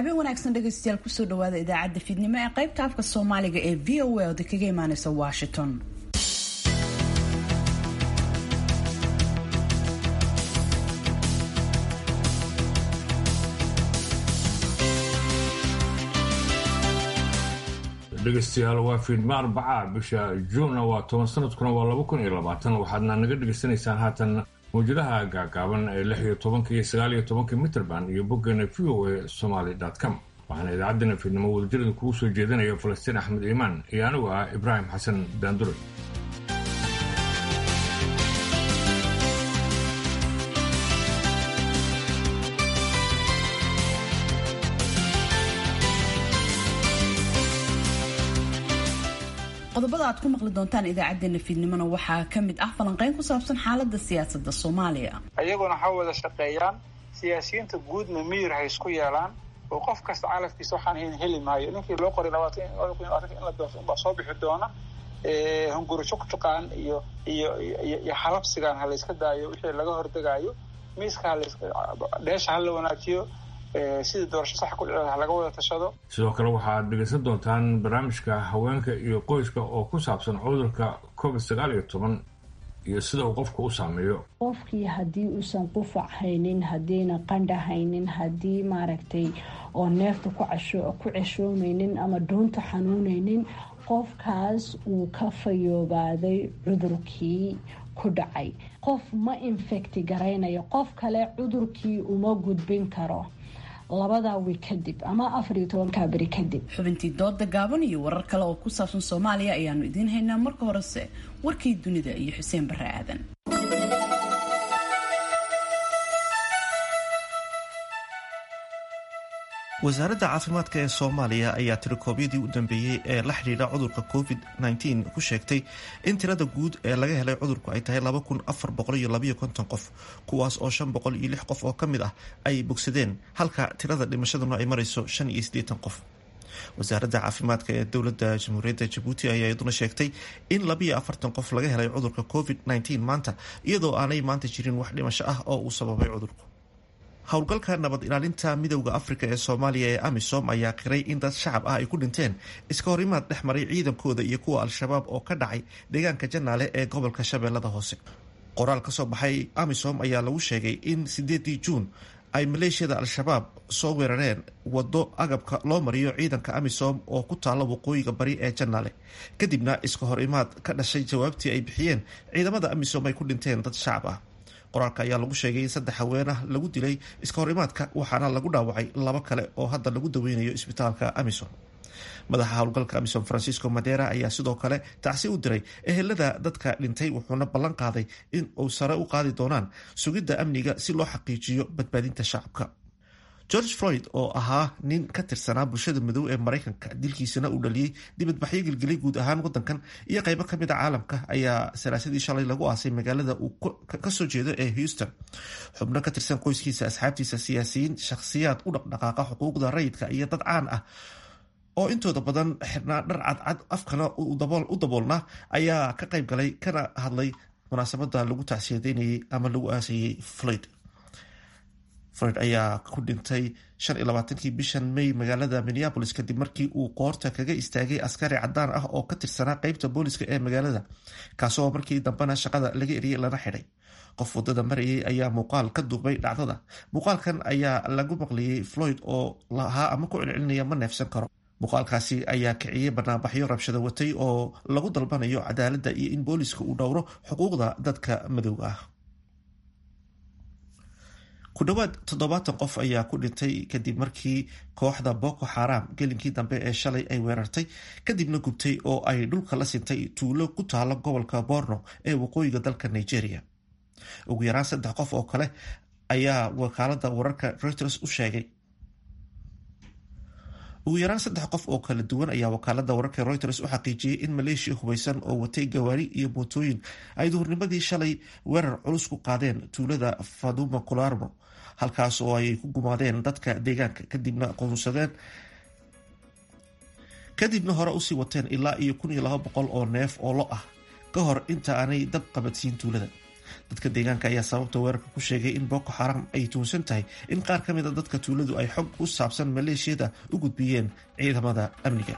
habeen wanaagsan dhegaystayaal kusoo dhawaada idaacadda fiidnimo ee qaybta afka soomaaliga ee v o a oda kaga imaaneysa washington dhegeystayaal waa fiidma arbacaa bisha juunna waa toban sanadkuna waa laba kun iyo labaatan waxaadna naga dhegaysanaysaan haatan mawjadaha gaagaaban ee lix iyo tobanka iyo sagaal iyo tobanka mitrband iyo boggeena v o a somaly com waxaana idaacaddana fiidnimo wadajirada kugu soo jeedinaya falastiin axmed iimaan iyo anigu ah ibraahim xasan daandure qodobada aad ku maqli doontaan idaacadeena fiidnimona waxaa ka mid ah falanqeyn ku saabsan xaalada siyaasada soomaaliya iyaguna ha wada shaqeeyaan siyaasiyiinta guudna miyir ha isku yeelaan oo qof kasta calafkiisa waxaan hayn heli maayo ninkii loo qoray labaatan in la doorto unbaa soo bixi doona hunguri juqjuqaan iyo iyo iyo xalabsigaan ha layska daayo wixii laga hordegaayo miiska dheesha ha la wanaajiyo sidii doorasho sax ku dhici laga wada tashado sidoo kale waxaad dhegaysan doontaan barnaamijka haweenka iyo qoyska oo ku saabsan cudurka covid sagaal iyo toban iyo sida uu qofka u saameeyo qofkii haddii uusan qufac haynin haddiina qandha haynin haddii maaragtay oo neefta ku ceshoomeynin ama dhuunta xanuuneynin qofkaas uu ka fayoobaaday cudurkii ku dhacay qof ma infecti garaynayo qof kale cudurkii uma gudbin karo labadaa wi kadib ama afar iyo tobankaa beri kadib xubintii dooda gaaban iyo warar kale oo ku saabsan soomaaliya ayaanu idiin haynaa marka horese warkii dunida iyo xuseen bare aadan wasaaradda caafimaadka ee soomaaliya ayaa tirikoobyadii u dambeeyey ee la xidhiidha cudurka covid -19 ku sheegtay in tirada guud ee laga helay cudurku ay tahay qof kuwaas oo qof oo ka mid ah ay bogsadeen halka tirada dhimashaduna ay marayso qof wasaaradda caafimaadka ee dowladda jamhuuriyadda jabuuti ayaa iyaduna sheegtay in qof laga helay cudurka covid-19 maanta iyadoo aanay maanta jirin wax dhimasho ah oo uu sababay cudurku howlgalka nabad ilaalinta midowda afrika ee soomaaliya ee amisom ayaa qiray in dad shacab ah ay ku dhinteen iska horimaad dhex maray ciidankooda iyo kuwa al-shabaab oo ka dhacay deegaanka janaale ee gobolka shabeellada hoose qoraal ka soo baxay amisom ayaa lagu sheegay in sideedii juun ay maleeshiyada al-shabaab soo weerareen wado agabka loo mariyo ciidanka amisom oo ku taalla waqooyiga bari ee janaale kadibna iska hor imaad ka dhashay jawaabtii ay bixiyeen ciidamada amisom ay ku dhinteen dad shacab ah qoraalka ayaa lagu sheegay in saddex haweenah lagu dilay iska horimaadka waxaana lagu dhaawacay labo kale oo hadda lagu daweynayo isbitaalka amisom madaxa howlgalka amisom francisco madera ayaa sidoo kale tacsi u diray ehelada dadka dhintay wuxuuna ballan qaaday in uu sare u qaadi doonaan sugidda amniga si loo xaqiijiyo badbaadinta shacabka george floyd oo ahaa nin ka tirsanaa bulshada madow ee maraykanka dilkiisana uu dhaliyey dibadbaxyo gelgelay guud ahaan wadankan iyo qeybo kamid a caalamka ayaa salaasadii shalay lagu aasay magaalada uu kasoo jeedo ee houston xubno ka tirsan qoyskiisa asxaabtiisa siyaasiyiin shakhsiyaad u dhaqdhaqaaqa xuquuqda rayidka iyo dad caan ah oo intooda badan xirnaa dhar cadcad afkana u daboolna ayaa ka qayb galay kana hadlay munaasabada lagu tacsiyadeynayay ama lagu aasayey floyd floyd ayaa ku dhintay shan iyo labaatankii bishan may magaalada minneabolis kadib markii uu qoorta kaga istaagay askari cadaan ah oo ka tirsanaa qeybta booliska ee magaalada kaasoo markii dambena shaqada laga eriyey lana xidhay qof wadada marayay ayaa muuqaal ka duubay dhacdada muuqaalkan ayaa lagu maqliyey floyd oo lahaa ama ku celcelinaya ma neefsan karo muuqaalkaasi ayaa kiciyey banaanbaxyo rabshado watay oo lagu dalbanayo cadaaladda iyo in booliska uu dhowro xuquuqda dadka madowga ah ku dhowaad toddobaatan qof ayaa ku dhintay kadib markii kooxda boko xaram gelinkii dambe ee shalay ay weerartay kadibna gubtay oo ay dhulka la sintay tuulo ku taalo gobolka borno ee waqooyiga dalka nigeria ugu yaraan saddex qof oo kale ayaa wakaalada wararka reuters u sheegay ugu yaraan saddex qof oo kala duwan ayaa wakaalada wararka reuters u xaqiijiyey in maleeshiya hubeysan oo watay gawaari iyo mootooyin ay duhurnimadii shalay weerar culus ku qaadeen tuulada faduma kularmo halkaas oo ay ku gumaadeen dadka deegaanka kadibna qoonsadeen kadibna hore usii wateen ilaa iyo kun iyo laba boqol oo neef oo lo ah ka hor inta aanay dab qabadsiin tuulada dadka deegaanka ayaa sababta weerarka ku sheegay in boko xaram ay tuhunsan tahay in qaar ka mid a dadka tuuladu ay xog ku saabsan maleeshiyada u gudbiyeen ciidamada amniga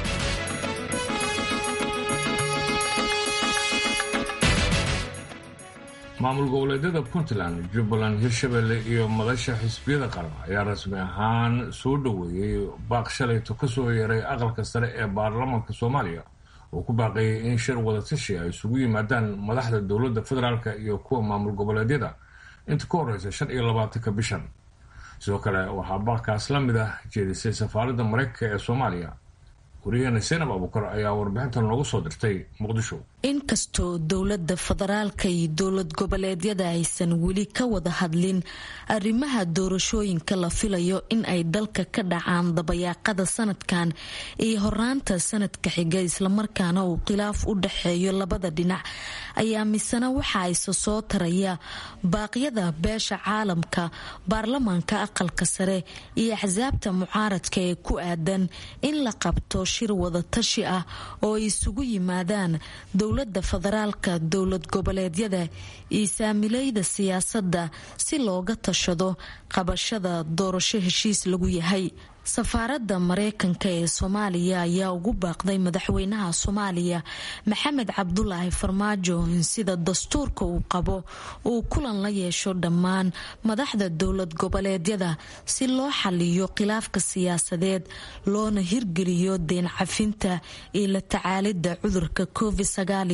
maamul goboleedyada puntland jubbaland hirshabelle iyo madasha xisbiyada qaran ayaa rasmi ahaan soo dhoweeyey baaq shalayto kasoo yeeray aqalka sare ee baarlamaanka soomaaliya oo ku baaqeeyay in shir wadatashi ay isugu yimaadaan madaxda dowladda federaalk iyo kuwa maamul goboleedyada inta ka horeysa shan iyo labaatanka bishan sidoo kale waxaa baaqkaas la mid ah jeedisay safaaradda mareykanka ee soomaaliya wariyaheena seenab abuukar ayaa warbixintan noogu soo dirtay muqdisho inkastoo dowladda federaalka iyo dowlad goboleedyada aysan weli ka wada hadlin arrimaha doorashooyinka la filayo in ay dalka ka dhacaan dabayaaqada sanadkan iyo horaanta sanadka xiga islamarkaana uu khilaaf u dhexeeyo labada dhinac ayaa misena waxa ayse soo taraya baaqyada beesha caalamka baarlamaanka aqalka sare iyo axsaabta mucaaradka ee ku aadan in la qabto shir wadatashi ah oo ay isugu yimaadaan dowlada federaalka dowlad goboleedyada iyo saamilayda siyaasadda si looga tashado qabashada doorasho heshiis lagu yahay safaaradda mareykanka ee soomaaliya ayaa ugu baaqday madaxweynaha soomaaliya maxamed cabdulaahi farmaajo in sida dastuurka uu qabo uu kulan la yeesho dhammaan madaxda dowlad goboleedyada si loo xaliyo khilaafka siyaasadeed loona hirgeliyo deen cafinta iyo la tacaalida cudurka covid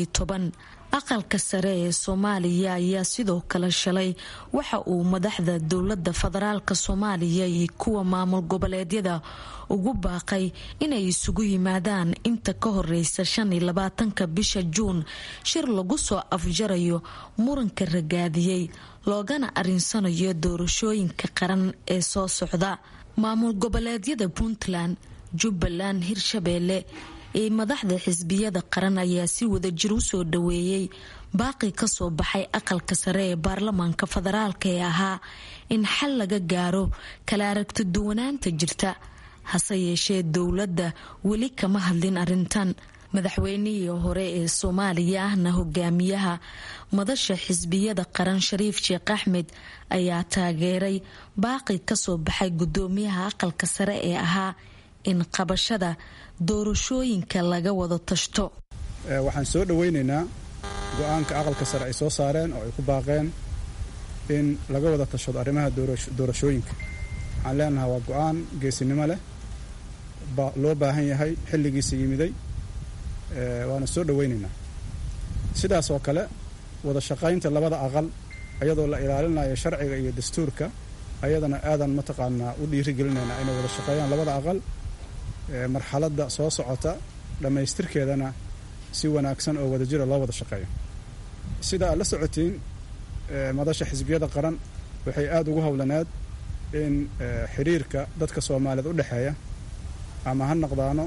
aqalka sare ee soomaaliya ayaa sidoo kale shalay waxa uu madaxda dowlada federaalk soomaaliya iyo kuwa maamul goboleedyada ugu baaqay inay isugu yimaadaan inta ka horeysa shan iyo labaatanka bisha juun shir lagu soo afjarayo muranka ragaadiyey loogana arinsanayo doorashooyinka qaran ee soo socda maamul goboleedyada puntland jubbaland hirshabeelle ee madaxda xisbiyada qaran ayaa si wadajir u soo dhaweeyey baaqi kasoo baxay aqalka sare ee baarlamaanka federaalk ee ahaa in xal laga gaaro kala aragti duwanaanta jirta hase yeeshee dowladda weli kama hadlin arintan madaxweynihii hore ee soomaaliya ahna hogaamiyaha madasha xisbiyada qaran shariif sheekh axmed ayaa taageeray baaqi kasoo baxay gudoomiyaha aqalka sare ee ahaa in qabashada doorashooyinka laga wada tashto waxaan soo dhoweynaynaa go-aanka aqalka sare ay soo saareen oo ay ku baaqeen in laga wada tashado arrimaha doorashooyinka waxaan leenahay waa go-aan geesinimo leh loo baahan yahay xilligiisa yimiday waana soo dhoweynaynaa sidaas oo kale wada shaqaynta labada aqal iyadoo la ilaalinayo sharciga iyo dastuurka ayadana aadan mataqaanaa u dhiirigelinaynaa inay wada shaqeeyaan labada aqal marxaladda soo socota dhammaystirkeedana si wanaagsan oo wadajira loo wada shaqeeyo sida aad la socotiin madasha xisbiyada qaran waxay aada ugu howlaneed in xiriirka dadka soomaaliyeed u dhexeeya ama ha noqdaano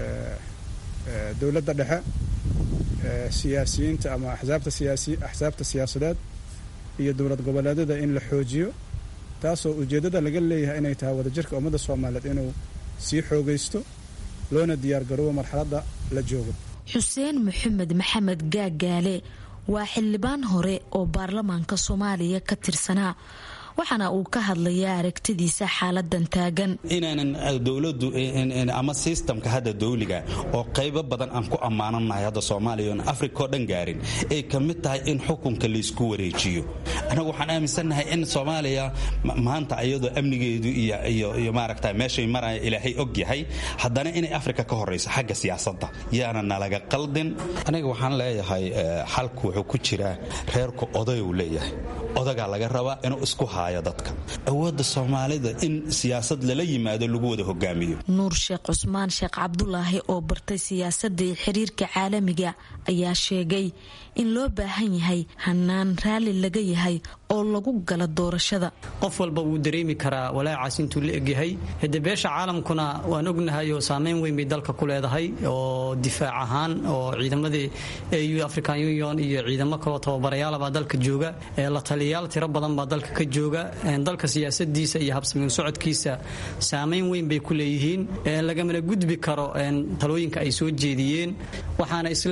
dowladda dhexe siyaasiyiinta ama axsaabta siyaasi axsaabta siyaasadeed iyo dowlad goboleedyada in la xoojiyo taasoo ujeeddada laga leeyahay inay tahay wadajirka ummadda soomaaliyeed inuu sii xoogaysto loona diyaargaroobo marxaladda la joogo xuseen maxamed maxamed gaagaale waa xildhibaan hore oo baarlamaanka soomaaliya ka tirsanaa waxaana uu ka hadlayaa aragtidiisa xaaladan taagan inaanan dowladu ama sistamka hadda dawliga oo qaybo badan aan ku ammaananahay hadda soomaaliya oon africa oo dhan gaarin ay ka mid tahay in xukunka laysku wareejiyo annagu waxaan aaminsannahay in soomaaliya maanta iyadoo amnigeedu iyo maaragta meeshay maraya ilaahay og yahay haddana inay africa ka horayso xagga siyaasadda yaana nalaga qaldin aniga waxaan leeyahay xalku wuxuu ku jiraa reerku odayuu leeyahay odagaa laga rabaa inuu isku haayo dadka awoodda soomaalida in siyaasad lala yimaado lagu wada hogaamiyo nuur sheekh cusmaan sheekh cabdulaahi oo bartay siyaasadda iyo xiriirka caalamiga ayaa sheegay in loo baahan yahay hanaan raalli laga yahay oo lagu gala doorashada qof walba wuu dareemi karaa walaacaas intuu la egyahay hade beesha caalamkuna waan ognahay oo saameyn weyn bay dalka ku leedahay oo difaac ahaan oo ciidamadii au african union iyo ciidamo kaloo tababarayaalabaa dalka jooga la taliyayaal tiro badan baa dalka ka jooga dalka siyaasadiisa iyo habsamiin socodkiisa saameyn weyn bay ku leeyihiin lagamana gudbi karo talooyinka ay soo jeediyeen waxaana isleeyahay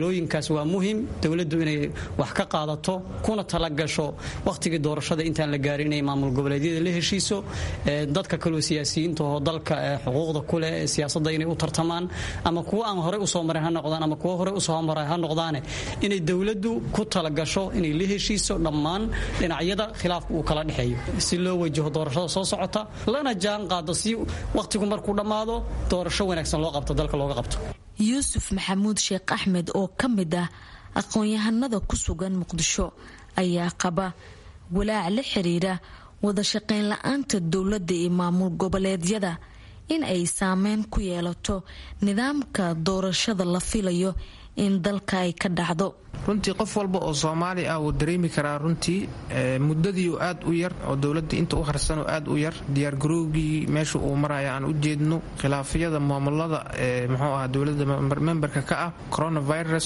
talooyinkaas waa muhim dowladdu inay wax ka qaadato kuna talagasho wakhtigii doorashada intaan la gaarin inay maamul goboleedyada la heshiiso dadka kaloo siyaasiyiinta oo dalka xuquuqda kuleh ee siyaasadda inay u tartamaan ama kuwa aan horey usoo marin ha noqdaan ama kuwa horey usoo maray ha noqdaane inay dowladdu ku talagasho inay la heshiiso dhammaan dhinacyada khilaafka uu kala dhexeeyo si loo wajaho doorashada soo socota lana jaan qaado si wakhtigu markuu dhammaado doorasho wanaagsan loo qabto dalka looga qabto yuusuf maxamuud sheekh axmed oo ka mid ah aqoon-yahanada ku sugan muqdisho ayaa qaba walaac la xiriira wada shaqayn la-aanta dowladda iyo maamul goboleedyada in ay saameyn ku yeelato nidaamka doorashada la filayo in dalka ay ka dhacdo runtii qof walba oo soomaali ah wuu dareemi karaa runtii muddadii aad u yar oo dowladda inta u harsanoo aad u yar diyaargarowgii meesha uu maraya aan u jeedno khilaafyada maamulada muxuu ah dowladda memberka ka ah coronavirus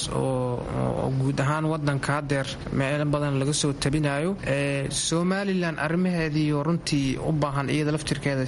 oo guud ahaan wadanka hadeer meelo badan laga soo tabinayo somalilan arrimaheediioo runtii u baahan iyada laftirkeeda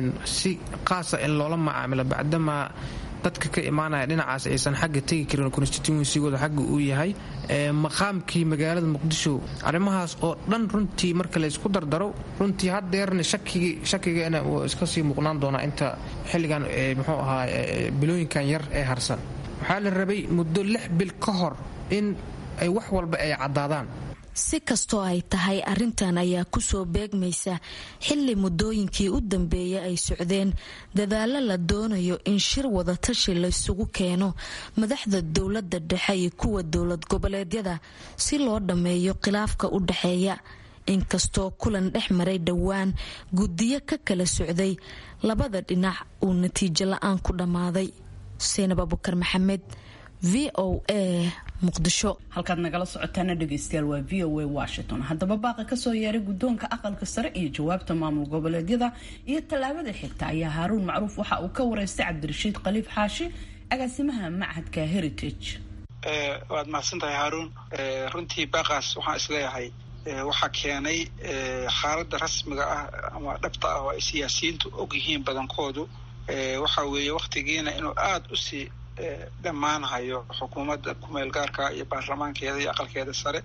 si qaasa in loola macaamilo bacdamaa dadka ka imaanaya dhinacaas aysan xagga tegi karin constituensigooda xagga uu yahay maqaamkii magaalada muqdisho arrimahaas oo dhan runtii marka laysku dardaro runtii hadeerna shakigeena wuu iska sii muuqnaan doonaa inta xilligan muxuu ahaa bilooyinkan yar ee harsan waxaa la rabay muddo lix bil ka hor in ay wax walba ay caddaadaan si kastoo ay tahay arrintan ayaa kusoo beegmaysa xilli muddooyinkii u dambeeyay ay socdeen dadaalo la doonayo in shir wadatashi laysugu keeno madaxda dowladda dhexe iyo kuwa dowlad goboleedyada si loo dhammeeyo khilaafka u dhexeeya inkastoo kulan dhex maray dhowaan guddiyo ka kala socday labada dhinac uu natiijo la-aan ku dhammaaday seenab abukar maxamed v o a muqdisho halkaad nagala socotaana dhegeystayaal waa v o a washington haddaba baaqa kasoo yeeray guddoonka aqalka sare iyo jawaabta maamul goboleedyada iyo tallaabada xigta ayaa haaruun macruuf waxa uu ka wareystay cabdirashiid khaliif xaashi agaasimaha machadka heritage waad mahadsan tahay haaruun runtii baaqaas waxaan isleeyahay waxaa keenay xaaladda rasmiga ah ama dhabta ah oo ay siyaasiyiintu og yihiin badankoodu waxa weeye wakhtigiina inuu aada usii dhammaanhayo xukuumadda kumeel gaarka iyo baarlamaankeeda iyo aqalkeeda sare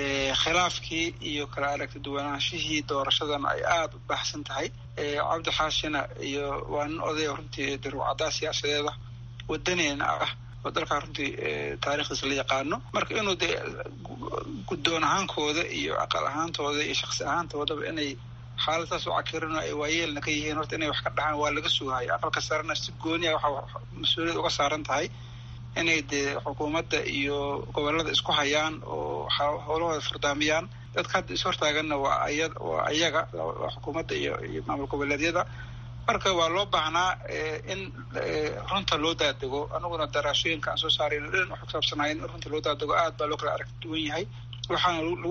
khilaafkii iyo kala aragti duwanaanshihii doorashadana ay aada u baahsan tahay cabdi xaashina iyo waa nin odaya runtii daruucaddaa siyaasadeeda wadaneena ah oo dalkaa runtii taarikhdiisa la yaqaano marka inuu dee guddoon ahaankooda iyo aqal ahaantooda iyo shaksi ahaantoodaba inay xaaladaas u cakirino ay waayeelna ka yihiin horta inay wax ka dhahaan waa laga sugahayo aqalka sarena si gooniya waxaa mas-uuliyad uga saaran tahay inay dee xukuumadda iyo gobolada isku hayaan oo howlahooda furdaamiyaan dadka hadda ishortaaganna waa aya waa ayaga waa xukuumadda iyo iyo maamul goboleedyada marka waa loo baahnaa in runta loo daadego aniguna daraashooyinka aan soo saarayno dhan wax kusaabsanayn in runta loo daadego aad baa loo kala aragti duwan yahay waxaana lagu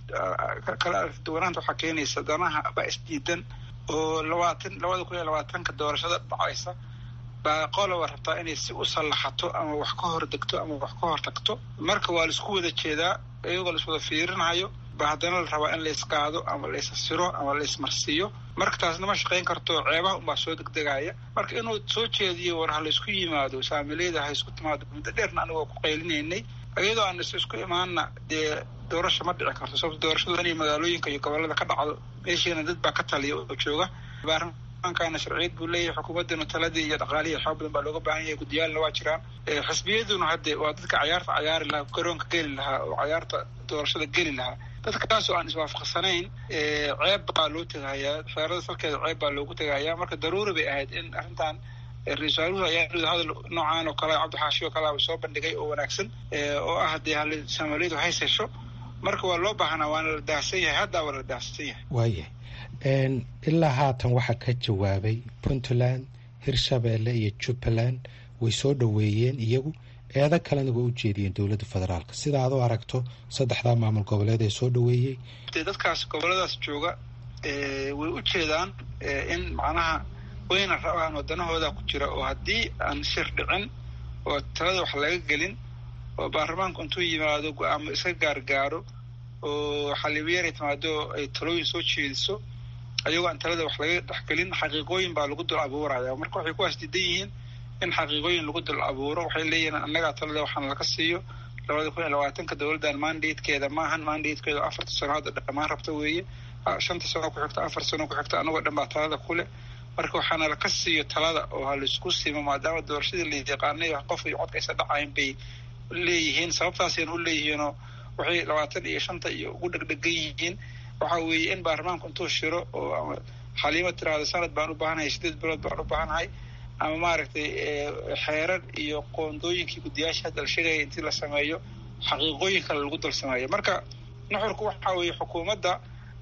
kala aragti duwanaanta waxaa keenaysa danaha baa isdiidan oo labaatan labada kun iyo labaatanka doorashada dhacaysa baa qoloba rabtaa inay si u sallaxato ama wax ka hor degto ama wax ka hor tagto marka waa laisku wada jeedaa iyagoo laiswada fiirinayo ba haddana la rabaa in laysqaado ama laysasiro ama laysmarsiiyo marka taasna ma shaqayn karto ceebaha unbaa soo degdegaya marka inuu soo jeediyo war ha laysku yimaado saamileyda ha isku timaado muddo dheerna anigoo ku qaylinaynay iyadoo aan is isku imaanna dee doorasha ma dhici karto sababto doorashadu inay magaalooyinka iyo gobolada ka dhacdo meeshiina dad baa ka taliya oo jooga baarlamaankana sharciyad buu leeyahay xukuumaddana taladii iyo dhaqaalihii xoog badan baa looga baahan yahay guddiyaalna waa jiraan xisbiyaduna hadde waa dadka cayaarta cayaari lahaa garoonka geli lahaa oo cayaarta doorashada geli lahaa dadkaasoo aan iswaafaqsanayn ceeb baa loo tegahayaa xeerada salkeeda ceeb baa loogu tegahayaa marka daruuri bay ahayd in arrintan ra-isul waaruhu ayaa hadal noocaan oo kale cabdixaashi oo kalea soo bandhigay oo wanaagsan oo ah dee hal soomaaliyadu hays hesho marka waa loo baahnaa waana la daahsan yahay haddaa waa la daahsan yahay waayahay ilaa haatan waxaa ka jawaabay puntland hirshabeelle iyo jubbaland way soo dhoweeyeen iyagu eedo kalena way u jeediyeen dowladda federaalka sida aad u aragto saddexdaa maamul goboleed ee soo dhoweeyey dee dadkaas goboladaas jooga way u jeedaan in macnaha wayna rabaan waddanahooda ku jira oo haddii aan shir dhicin oo talada wax laga gelin oo baarlamaanku intuu yimaado go-aamo iska gaargaaro oo xaliibyara timaado ay talooyin soo jeediso ayagoo aan talada wax laga dhexgelin xaqiiqooyin baa lagu dul abuuraya marka waxay kuwaas diidan yihiin in xaqiiqooyin lagu dul abuuro waxay leeyihiin annagaa talada waxaana laga siiyo labada kun iyo labaatanka dowladdan mandatekeeda maahan mandatekeeda afarta sano hadda dhammaan rabta weeye shanta sano ku xigta afar sano ku xigta anagoo dhan baa talada kule marka waxaana laka siiyo talada oo ha laisku simo maadaama doorashadii la yaqaanay qof iyo codka aysa dhacayn bay leeyihiin sababtaasayna u leeyihiinoo waxay labaatan iyo shanta iyo ugu dhegdhegan yihiin waxa weeye in baarlamaanku intuu shiro oo xaliimo tiraahdo sanad baan u baahanahay sideed bilood baan u baahanahay ama maaragtay xeerar iyo qoondooyinkii guddiyaasha hadda la sheegaya intii la sameeyo xaqiiqooyin kale lagu dal sameeyo marka nuxurku waxa weeye xukuumadda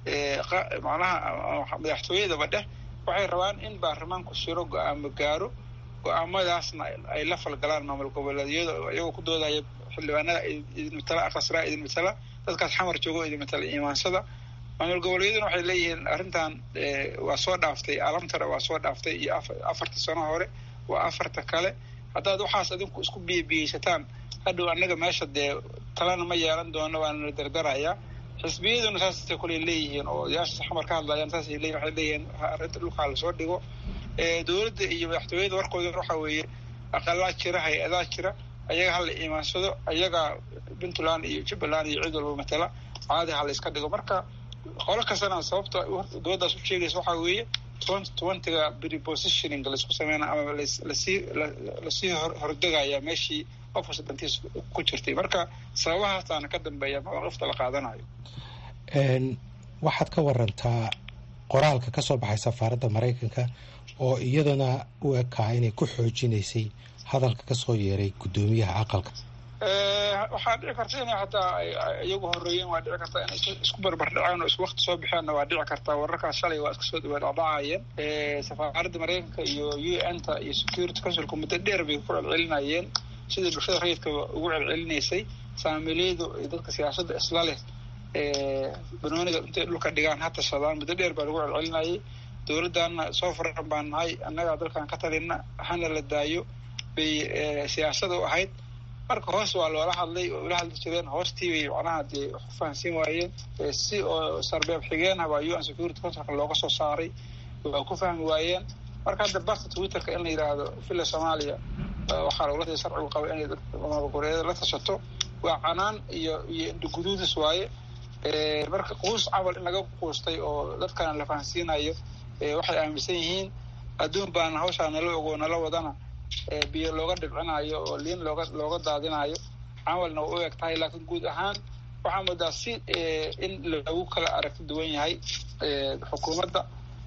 macnaha madaxtooyadaba dheh waxay rabaan in baarlamaanku shiro go-aamo gaaro go-aamadaasna ay la falgalaan maamul goboleedyada iyagoo ku doodaya xildhibaanada idin matala aqasraa idin matala dadkaas xamar joogo idin matala imaansada maamul goboleedyaduna waxay leeyihiin arrintan waa soo dhaaftay alamtara waa soo dhaaftay iyo afarta sano hore waa afarta kale haddaad waxaas adinku isku biyabiyeysataan hadhow annaga meesha dee talana ma yeelan doono waanana dardarayaa xisbiyaduna saasay kule leeyihiin oo odayaasha xamar ka hadlayaan saasay leeyihin waxay leeyihiin arrinta dhulkaa lasoo dhigo dowladda iyo madaxtooyada warkooda waxa weeye aqalaa jira hay-adaa jira ayaga hala imaansado ayaga puntland iyo jubbaland iyo cid walba matala caadi ha la iska dhigo marka qolo kastana sababta dowladdaas u sheegaysa waxaa weeye twenty twentyga prepositioning laisku sameyna ama lasii lasii hordegaya meeshii qof kasta dantiis ku jirtay marka sababahaasaana ka dambeeya mawaaqifta la qaadanayo waxaad ka warantaa qoraalka ka soo baxay safaaradda maraykanka oo iyadana u ekaa inay ku xoojinaysay hadalka ka soo yeeray guddoomiyaha aqalka waxaa dhici karta inay xataa iyagu horeeyeen waa dhici kartaa inay isku barbardhaceen oo isku wakti soo baxeenna waa dhici kartaa wararkaas shalay waa iska soo dhawaadhacayeen safaaradda maraykanka iyo u n ta iyo security councilka muddo dheer bay ku celcelinayeen sidai bulshada rayidka ugu celcelinaysay saamiilyadu iyo dadka siyaasadda isla leh banooniga intay dhulka dhigaan ha tashadaan muddo dheer baa lagu celcelinayay dowladdaana soo faran baan nahay annagaa dalkan ka talina hana la daayo bay siyaasada u ahayd marka hoos waa loola hadlay oo ula hadli jireen hoostii bay macnaha dee wax ku fahansiin waayeen si oo sarbeeb xigeenah baa u n security councilka looga soo saaray waa ku fahmi waayeen marka hadda barta twitterka in la yidhaahdo villa soomaaliya waxaa lagula sharcigu qaba inay goboleedyada la tashato waa canaan iyo iyo indhaguduudis waaye marka quus camal in laga quustay oo dadkana la fahansiinayo waxay aaminsan yihiin adduun baana hawshaa nala ogo nala wadana biyo looga dhibcinayo oo liin looga looga daadinayo camalna waa u eg tahay laakiin guud ahaan waxaa moodaa si in lagu kala aragti duwan yahay xukuumadda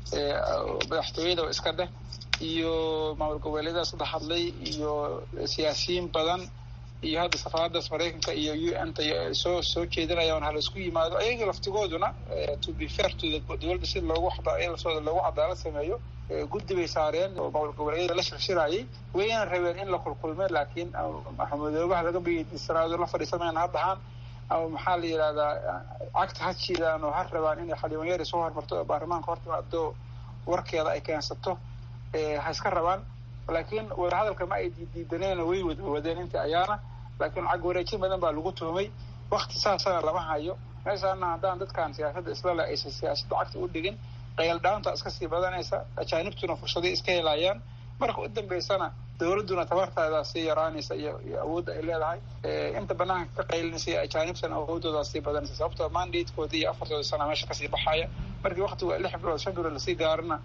madaxtooyada iska dheh iyo maamul goboleedadas hadda hadlay iyo siyaasiyiin badan iyo hadda safaaradaas maraykanka iyo u n ta soo soo jeedinayaan hala isku yimaado ayaga laftigooduna to be fair to dowladda si loogu laftooda loogu cadaalad sameeyo guddi bay saareen oo maamul goboleedyada la shirshirayay wayna rabeen in la kulkulmeen laakiin maxamudoobaha laga biyisanaado la fadhiisamayaan ha dhahaan ama maxaa la yidhahdaa cagta ha jiidaan oo ha rabaan inay xaliimanyari soo hormarto oo baarlamaanka hortimaado warkeeda ay keensato ha iska rabaan laakiin wadahadalka ma ay diidaneen way wadwadeen intii ayaana laakiin cag wareejin badan baa lagu tuhmay wakti saasana lama hayo meeshaana haddaan dadkan siyaasadda islale aysan siyaasadda cagta u dhigin qayaldhaanta iska sii badanaysa ajaanibtuna fursaday iska helayaan marka u dambeysana dowladduna tabartaadaa sii yaraanaysa iyo iyo awoodda ay leedahay inta banaanka ka qaylinaysa iyo ajaanibtana awoodoodaa sii badanaysa sababtoo mandatekooda iyo afartooda sana meesha kasii baxaya markii waktigu lix bilood shan bilood lasii gaarina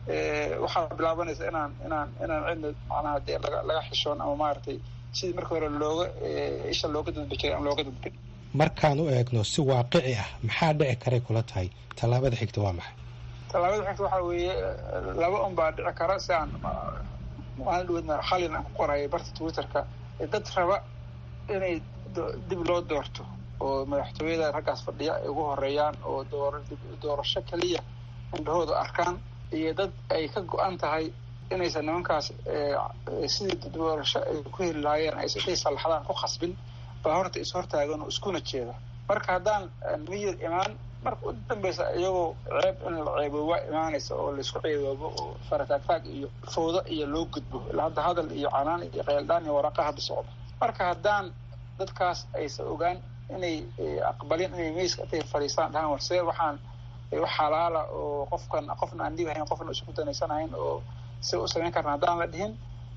waxaa bilaabanaysa inaan inaan inaan cidna macnaha dee laga laga xishoon ama maaragtay sidii marka hore looga isha looga dadbi jiray ama looga dadbin markaan u eegno si waaqici ah maxaa dhici karay kula tahay tallaabada xigta waa maxay tallaabada xigta waxaa weeye laba un baa dhici kara si aan maalin dhaweedna xalin aan ku qorayay barta twitterka dad raba inay dib loo doorto oo madaxtooyada raggaas fadhiya ay ugu horeeyaan oo door doorasho keliya indhahooda arkaan iyo dad ay ka go-an tahay inaysan nimankaas sidii doorasho ay ku heli lahaayeen aysan intay sallaxdaan ku khasbin baa horta is hortaagan oo iskuna jeeda marka haddaan miyir imaan marka u dambeysa iyagoo ceeb in la ceebooba imaanaysa oo laisku ceeboobo oo farataagtaag iyo fawdo iyo loo gudbo ilaa hadda hadal iyo canaan iyo qeyldhaan iyo waraqa hadda socda marka haddaan dadkaas aysan ogaan inay aqbalin inay meyska intay fadhiistaan dhahaan warse waxaan wax xalaala oo qofkan qofna aan dhibahayn qofna isku danaysanahayn oo si u samayn karna haddaan la dhihin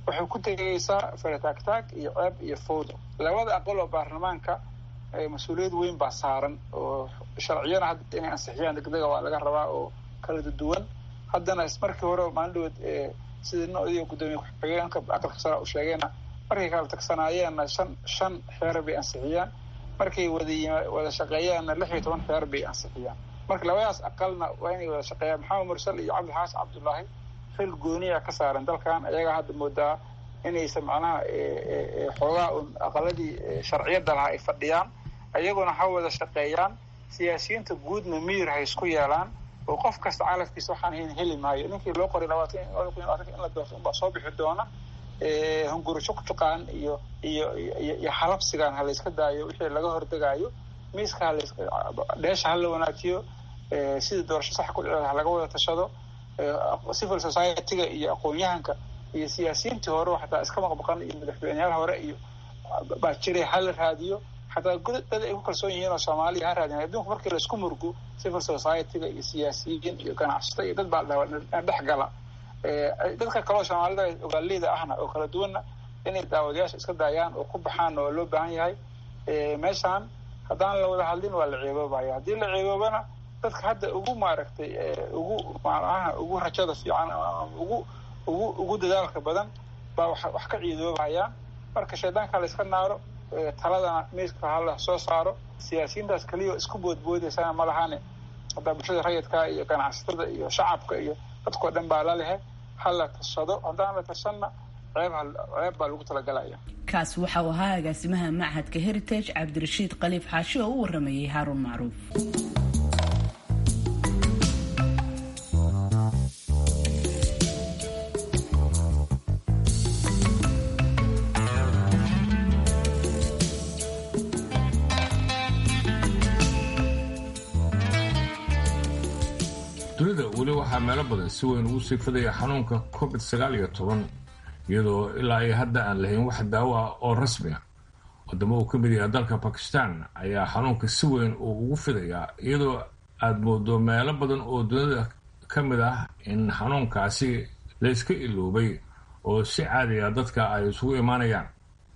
waxay ku tegaysaa farataagtaag iyo ceeb iyo fowdo labada aqal oo baarlamaanka mas-uuliyad weyn baa saaran oo sharciyana hadda inay ansixiyaan degdega waa laga rabaa oo kala duwan haddana markii hore maalin dhaweed sidii nodiyo guddoomiye ku-xigeenka aqalka sare u sheegayna markay kala tagsanaayeenna shan shan xeer bay ansixiyaan markay wada wada shaqeeyaanna lix iyo toban xeer bay ansixiyaan marka labadaas aqalna waa inay wada shaqeeyaan maxamed mursal iyo cabdixaas cabdullaahi xil gooniya ka saaran dalkan ayagaa hadda moodaa inaysan macnaha xoogaa un aqaladii sharciyadda lahaa ay fadhiyaan ayaguna ha wada shaqeeyaan siyaasiyiinta guudna miyir ha isku yeelaan oo qof kasta calafkiisa waxaan hayn heli maayo ninkii loo qoray labaatan in la doorto unbaa soo bixi doona hunguri juqjuqaan iyo iyo iyo halabsigan ha layska daayo wixii laga hordegaayo miiska halays dheesha hala wanaajiyo sidii doorasho sax ku dhici ha laga wada tashado civil society-ga iyo aqoon-yahanka iyo siyaasiyiintii hore xataa iska maqmaqan iyo madaxweyneyaal hore iyo baa jiray hala raadiyo xataa dad ay ku kalsoon yihiin oo soomaaliya ha raadin adduunku markii laisku murgo civil society-ga iyo siyaasiyiin iyo ganacsato iyo dad baa dhawa dhex gala dadka kaleo soomaalida ogaaleyda ahna oo kala duwanna inay daawadayaasha iska daayaan oo ku baxaan oo loo baahan yahay meeshaan haddaan la wada hadlin waa la ceeboobaya haddii la ceeboobana dadka hadda ugu maaragtay ugu macnaha ugu rajada fiican ugu ugu ugu dadaalka badan baa wa wax ka ciidoobayaan marka shaydaanka la iska naaro taladana miiska hala soo saaro siyaasiyiintaas keliya isku boodboodaysana ma lahane haddaa bulshada rayidka iyo ganacsatada iyo shacabka iyo dadkao dhan baa la lehe hala tashado haddaan la tashanna ceeb ceeb baa lagu talagalaya kaas waxa uu ahaa agaasimaha machadka heritage cabdirashiid khaliif xaashi oo u waramayay haaruun macruuf dunida weli waxaa meelo badan si weyn ugu sii fidaya xanuunka covid sagaal iyo toban iyadoo ilaa iyo hadda aan lahayn wax daawo ah oo rasmi ah wadamo uu ka mid yahay dalka bakistan ayaa xanuunka si weyn uu ugu fidayaa iyadoo aada moodo meelo badan oo dunida ka mid ah in xanuunkaasi la iska iloobay oo si caadiga dadka ay isugu imaanayaan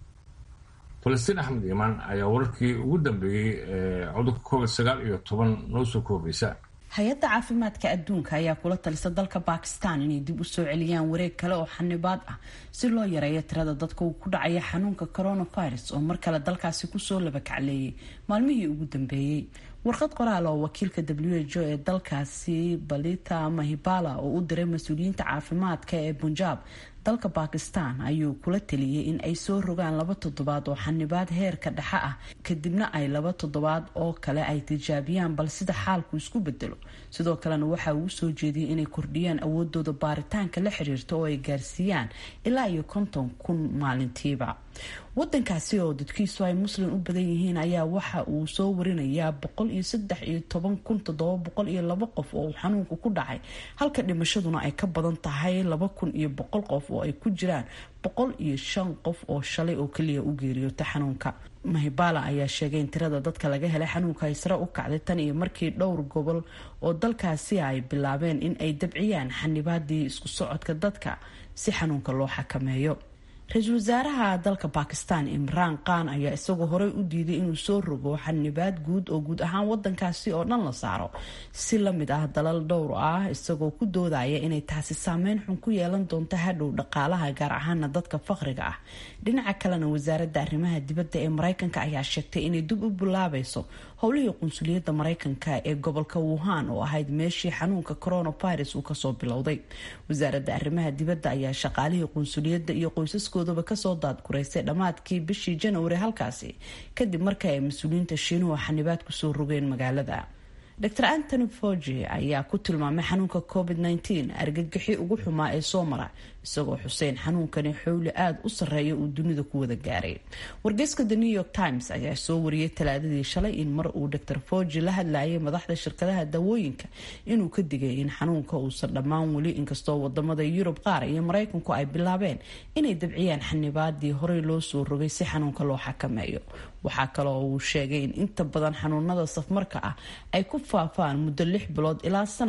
falastiin axmed iimaan ayaa wararkii ugu dambeeyey ee cudurka covid sagaal iyo toban noo soo koobaysa hay-adda caafimaadka adduunka ayaa kula talisa dalka bakistan inay dib u soo celiyaan wareeg kale oo xanibaad ah si loo yareeyo tirada dadka uu ku dhacaya xanuunka coronavirus oo mar kale dalkaasi kusoo labakacleeyay maalmihii ugu dambeeyey warqad qoraal oo wakiilka w h o ee dalkaasi balita mahibala oo u diray mas-uuliyiinta caafimaadka ee punjab dalka bakistan ayuu kula taliyey in ay soo rogaan laba toddobaad oo xanibaad heerka dhexe ah kadibna ay laba toddobaad oo kale ay tijaabiyaan bal sida xaalku isku bedelo sidoo kalena waxa uu soo jeediyey inay kordhiyaan awoodooda baaritaanka la xiriirta oo ay gaarsiiyaan ilaa iyo konton kun maalintiiba wadankaasi oo dadkiisu ay muslim u badan yihiin ayaa waxa uu soo warinayaa boqol iyo saddex iyo toban kun toddoba boqol iyo laba qof oo uu xanuunku ku dhacay halka dhimashaduna ay ka badan tahay laba kun iyo boqol qof oo ay ku jiraan boqol iyo shan qof oo shalay oo keliya u geeriyoota xanuunka mahibala ayaa sheegay in tirada dadka laga helay xanuunka ay sare u kacday tan iyo markii dhowr gobol oo dalkaasi ay bilaabeen in ay dabciyaan xanibaadii isku socodka dadka si xanuunka loo xakameeyo ra-iisul wasaaraha dalka bakistan imraan khan ayaa isagoo horey u diiday inuu soo rogo xanibaad guud oo guud ahaan wadankaasi oo dhan la saaro si lamid ah dalal dhowr ah isagoo ku doodaya inay taasi saameyn xun ku yeelan doonto hadhow dhaqaalaha gaar ahaana dadka faqriga ah dhinaca kalena wasaaradda arrimaha dibadda ee mareykanka ayaa sheegtay inay dib u bilaabayso howlihii qunsuliyadda mareykanka ee gobolka wuhan oo ahayd meeshii xanuunka coronavirus uu kasoo bilowday wasaaradda arrimaha dibadda ayaa shaqaalihii qunsuliyadda iyo qoysaskoodaba kasoo daadguraysay dhammaadkii bishii janwari halkaasi kadib markii ay mas-uuliyiinta shiinuhu xanibaad kusoo rogeen magaalada dr antony fogi ayaa ku tilmaamay xanuunka covid -19 argagixi ugu xumaa ee soo mara isagoo xuseen xanuunkani xowli aada u sarreeya uu dunida ku wada gaaray wargeyska the new york times ayaa soo wariyay talaadadii shalay in mar uu dr fogi la hadlayay madaxda shirkadaha dawooyinka inuu ka digay in xanuunka uusan dhammaan weli inkastoo wadamada yurub qaar iyo mareykanku ay bilaabeen inay dabciyaan xanibaadii horey loo soo rogay si xanuunka loo xakameeyo waxaa kale oo uu sheegay in inta badan xanuunada safmarka ah ay ku faafaan muddo lix bilood ilaa sanad ah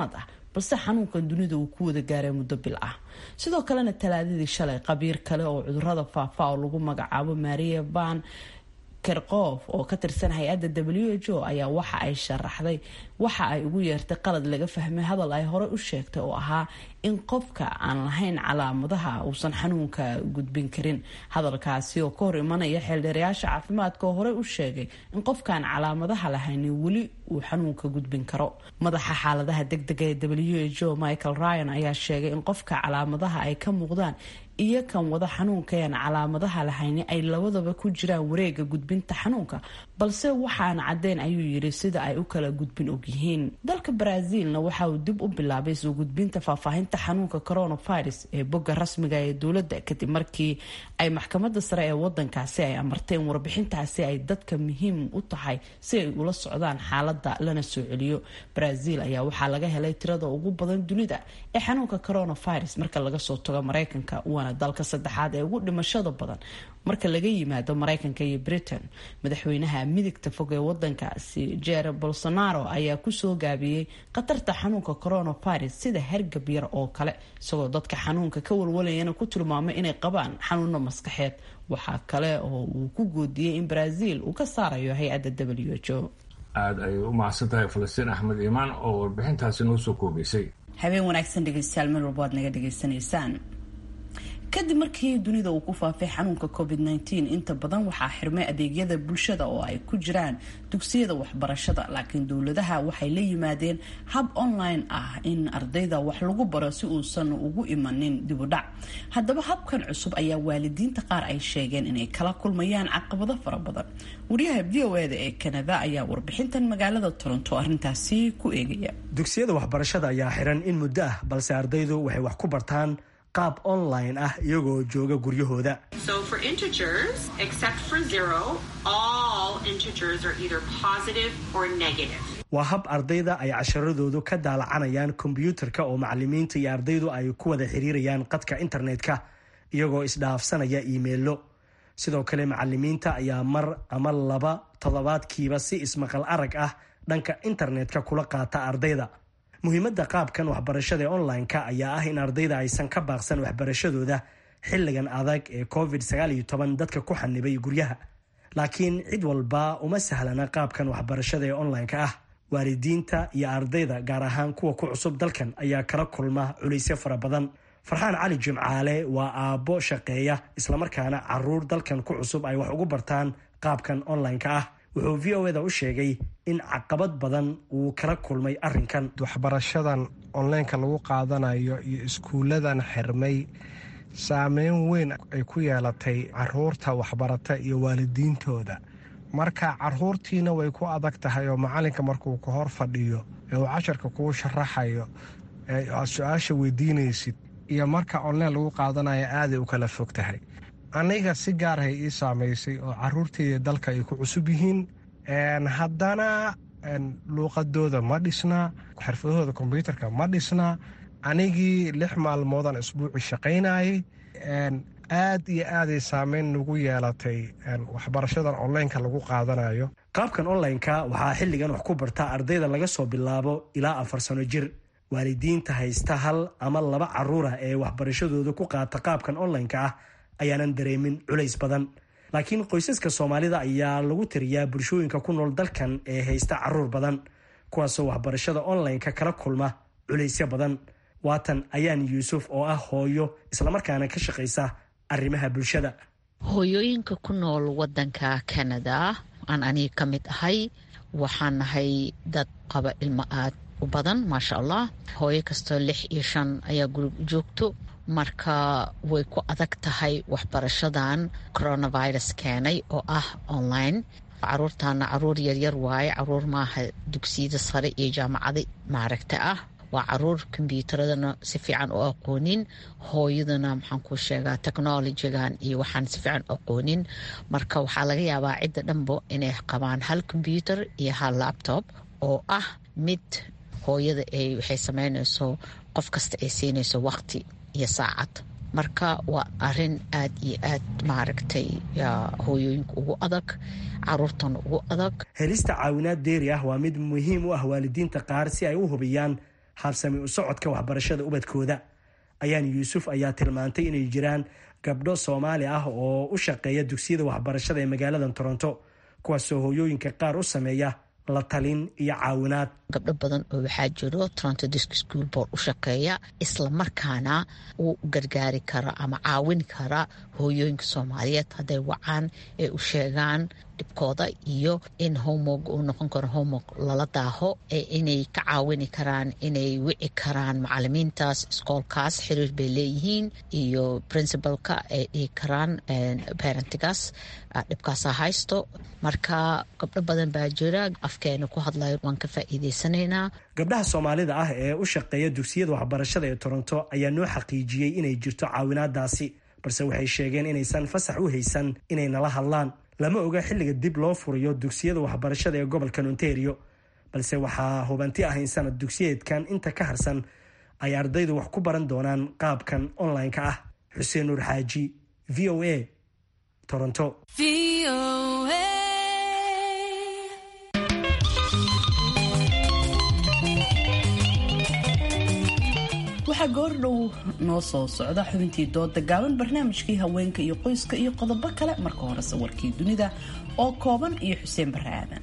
balse xanuunkan dunida uu ku wada gaaray muddo bil ah sidoo kalena talaadadii shalay qabiir kale oo cudurada faafa oo lagu magacaabo maria ban kerkoof oo ka tirsan hay-adda w h o ayaa waxa ay sharaxday waxa ay ugu yeertay qalad laga fahmay hadal ay horey u sheegtay oo ahaa in qofka aan lahayn calaamadaha uusan xanuunka gudbin karin hadalkaasi oo ka hor imanaya xeeldheerayaasha caafimaadka oo horey u sheegay in qofkaan calaamadaha lahaynin weli uu xanuunka gudbin karo madaxa xaaladaha degdega ee w h o michael ryan ayaa sheegay in qofka calaamadaha ay ka muuqdaan iyo kan wada xanuunkaeen calaamadaha lahayni ay labadaba ku jiraan wareega gudbinta xanuunka balse waxaan caddeyn ayuu yiri sida ay u kala gudbin ogyihiin dalka brazilna waxa uu dib u bilaabay soo gudbinta faahfaahinta xanuunka coronavirus ee bogga rasmiga ee dowladda kadib markii ay maxkamada sare ee wadankaasi ay amarteen warbixintaasi ay dadka muhiim u tahay si ay ula socdaan xaalada lana soo celiyo brazil ayaa waxaa laga helay tirada ugu badan dunida ee xanuunka coronavirus marka laga soo tago mareykanka waana dalka saddexaad ee ugu dhimashada badan marka laga yimaado mareykanka iyo britain madaxweynaha midigta fog ee wadankaasi jer bolsonaro ayaa kusoo gaabiyey khatarta xanuunka coronavirus sida hergab yar oo kale isagoo dadka xanuunka ka walwalayana ku tilmaamay inay qabaan xanuuno maskaxeed waxaa kale oo uu ku goodiyey in brazil uu ka saarayo hay-adda w h o aada ay u mahadsan tahay falastiin axmed iimaan oo warbixintaasi noo soo koobaysay habeen wanaagsan dhegeystayaal meel walba aad naga dhegaysanaysaan kadib markii dunida uu ku faafay xanuunka covid -19 inta badan waxaa xirmay adeegyada bulshada oo ay ku jiraan dugsiyada waxbarashada laakiin dowladaha waxay la yimaadeen hab online ah in ardayda wax lagu baro si uusan ugu imanin dibudhac haddaba habkan cusub ayaa waalidiinta qaar ay sheegeen inay kala kulmayaan caqabado fara badan wariyaha v o eda ee kanada ayaa warbixintan magaalada toronto arintaasi ku eegaya dugsiyada waxbarashada ayaa xiran in muddo ah balse ardaydu waxay wax ku bartaan qaab online ah iyagoo jooga guryahooda waa hab ardayda ay casharadoodu ka daalacanayaan kombyuutarka oo macalimiinta iyo ardaydu ay ku wada xiriirayaan qadka internetka iyagoo isdhaafsanaya iimeilo sidoo kale macalimiinta ayaa mar ama laba toddobaadkiiba si ismaqal arag ah dhanka internetka kula qaata ardayda muhiimadda qaabkan waxbarashada ee online-ka ayaa ah in ardayda aysan ka baaqsan waxbarashadooda xilligan adag ee covid dadka ku xanibay guryaha laakiin cid walba uma sahlana qaabkan waxbarashada ee online-ka ah waalidiinta iyo ardayda gaar ahaan kuwa ku cusub dalkan ayaa kala kulma culaysyo fara badan farxaan cali jimcaale waa aabbo shaqeeya islamarkaana caruur dalkan ku cusub ay wax ugu bartaan qaabkan online-ka ah wuxuu v o eda u sheegay in caqabad badan uu kala kulmay arinkan waxbarashadan onlineka lagu qaadanayo iyo iskuulladan xirmay saameyn weyn ay ku yeelatay caruurta waxbarata iyo waalidiintooda marka caruurtiina way ku adag tahay oo macalinka markuu ka hor fadhiyo ee uu casharka kuu sharaxayo ee aad su-aasha weydiinaysid iyo marka online lagu qaadanayo aaday u kala fog tahay aniga si gaarahay ii saamaysay oo caruurteyda dalka ay ku cusub yihiin haddana luuqadooda ma dhisna xirfadahooda kombyuutarka ma dhisna anigii lix maalmoodan isbuuci shaqaynayay aad iyo aaday saameyn nagu yeelatay waxbarashadan onlineka lagu qaadanayo qaabkan online-ka waxaa xilligan wax ku barta ardayda laga soo bilaabo ilaa afar sano jir waalidiinta haysta hal ama laba caruura ee waxbarashadooda ku qaata qaabkan online-ka ah ayaanan dareemin culays badan laakiin qoysaska soomaalida ayaa lagu tiriyaa bulshooyinka ku nool dalkan ee haysta caruur badan kuwaasoo waxbarashada online-ka kala kulma culaysyo badan waatan ayaan yuusuf oo ah hooyo islamarkaana ka shaqaysa arrimaha bulshada hooyooyinka ku nool wadanka canada aan aniga ka mid ahay waxaan nahay dad qaba ilmo aad u badan maasha allah hooyo kastoo lix iyo shan ayaa gurig joogto marka way ku adag tahay waxbarashadan coronavirus keenay oo ah online caruurtaana caruur yaryar waaye caruur maaha dugsiyada sare iyo jaamacada maaragta ah waa caruur kombyuutaradana si fiican u aqoonin hooyadana maxaan ku sheegaa technolojigan iyo waxaan si fiican u aqoonin marka waxaa laga yaabaa cidda dhanbo inay qabaan hal kombyuutar iyo hal laptop oo ah mid hooyada ay waxay sameynayso qof kasta ay siinayso waqti iyo saacad marka waa arin aad iyo aad maaragtay hooyooyinka ugu adag caruurtana ugu adag helista caawinaad deeri ah waa mid muhiim u ah waalidiinta qaar si ay u hubiyaan habsami u socodka waxbarashada ubadkooda ayaan yuusuf ayaa tilmaantay inay jiraan gabdho soomaali ah oo u shaqeeya dugsiyada waxbarashada ee magaalada toronto kuwaasoo hooyooyinka qaar u sameeya la talin iyo caawinaad gabdho badan oo waxaa jiro toronto disk school board u shaqeeya islamarkaana uu gargaari kara ama caawin kara hooyooyinka soomaaliyeed hadday wacaan ee u sheegaan dhibkooda iyo in homog uu noqon karo homog lala daaho ee inay ka caawini karaan inay wici karaan macalimiintaas iskoolkaas xiriir bay leeyihiin iyo princibalka ay dhihi karaan parentigaas dhibkaasa haysto marka gabdho badan baa jira afkeena ku hadlayo waan ka faa'iideysanaynaa gabdhaha soomaalida ah ee u shaqeeya dugsiyada waxbarashada ee toronto ayaa noo xaqiijiyey inay jirto caawinaadaasi balse waxay sheegeen inaysan fasax u haysan inay nala hadlaan lama oga xilliga dib loo furayo dugsiyada waxbarashada ee gobolkan ontario balse waxaa hubanti ah in sanad dugsiyeedkan inta ka harsan ay ardaydu wax ku baran doonaan qaabkan online-ka ah xuseen nuur xaaji v o a toronto waxaa goordhow noo soo socda xubintii dooda gaaban barnaamijkii haweenka iyo qoyska iyo qodobo kale marka hore sawirkii dunida oo kooban iyo xuseen bare aadan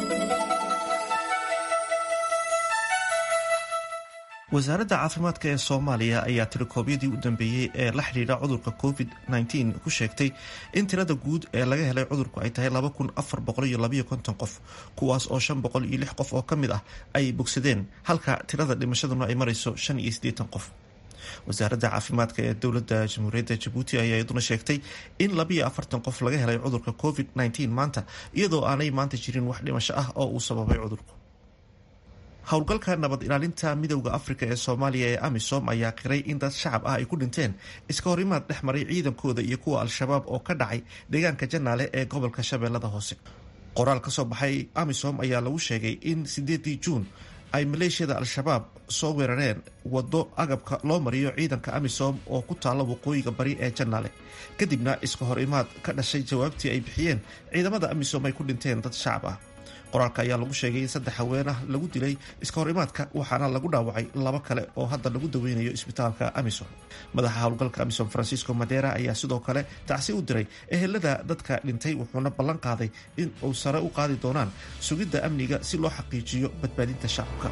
wasaaradda caafimaadka ee soomaaliya ayaa tirikoobyadii u dambeeyey ee la xidhiidha cudurka covid -19 ku sheegtay in tirada guud ee laga helay cudurku ay tahay qof kuwaas oo qof oo ka mid ah ay bogsadeen halka tirada dhimashaduna ay marayso qof wasaaradda caafimaadka ee dowladda jamhuuriyadda jabuuti ayaa iyaduna sheegtay in qof laga helay cudurka covid maanta iyadoo aanay maanta jirin wax dhimasho ah oo uu sababay cudurku howlgalka nabad ilaalinta midowda afrika ee soomaaliya ee amisom ayaa qiray in dad shacab ah ay ku dhinteen iska horimaad dhex maray ciidankooda iyo kuwa al-shabaab oo ka dhacay deegaanka janaale ee gobolka shabeellada hoose qoraal ka soo baxay amisom ayaa lagu sheegay in sideedii juun ay maleeshiyada al-shabaab soo weerareen wado agabka loo mariyo ciidanka amisom oo ku taalla waqooyiga bari ee janaale kadibna iska hor imaad ka dhashay jawaabtii ay bixiyeen ciidamada amisom ay ku dhinteen dad shacab ah qoraalka ayaa lagu sheegay in saddex haween ah lagu dilay iska hor imaadka waxaana lagu dhaawacay laba kale oo hadda lagu daweynayo isbitaalka amisom madaxa howlgalka amisom francisco madera ayaa sidoo kale tacsi u diray ehelada dadka dhintay wuxuuna ballan qaaday in uu sare u qaadi doonaan sugidda amniga si loo xaqiijiyo badbaadinta shacabka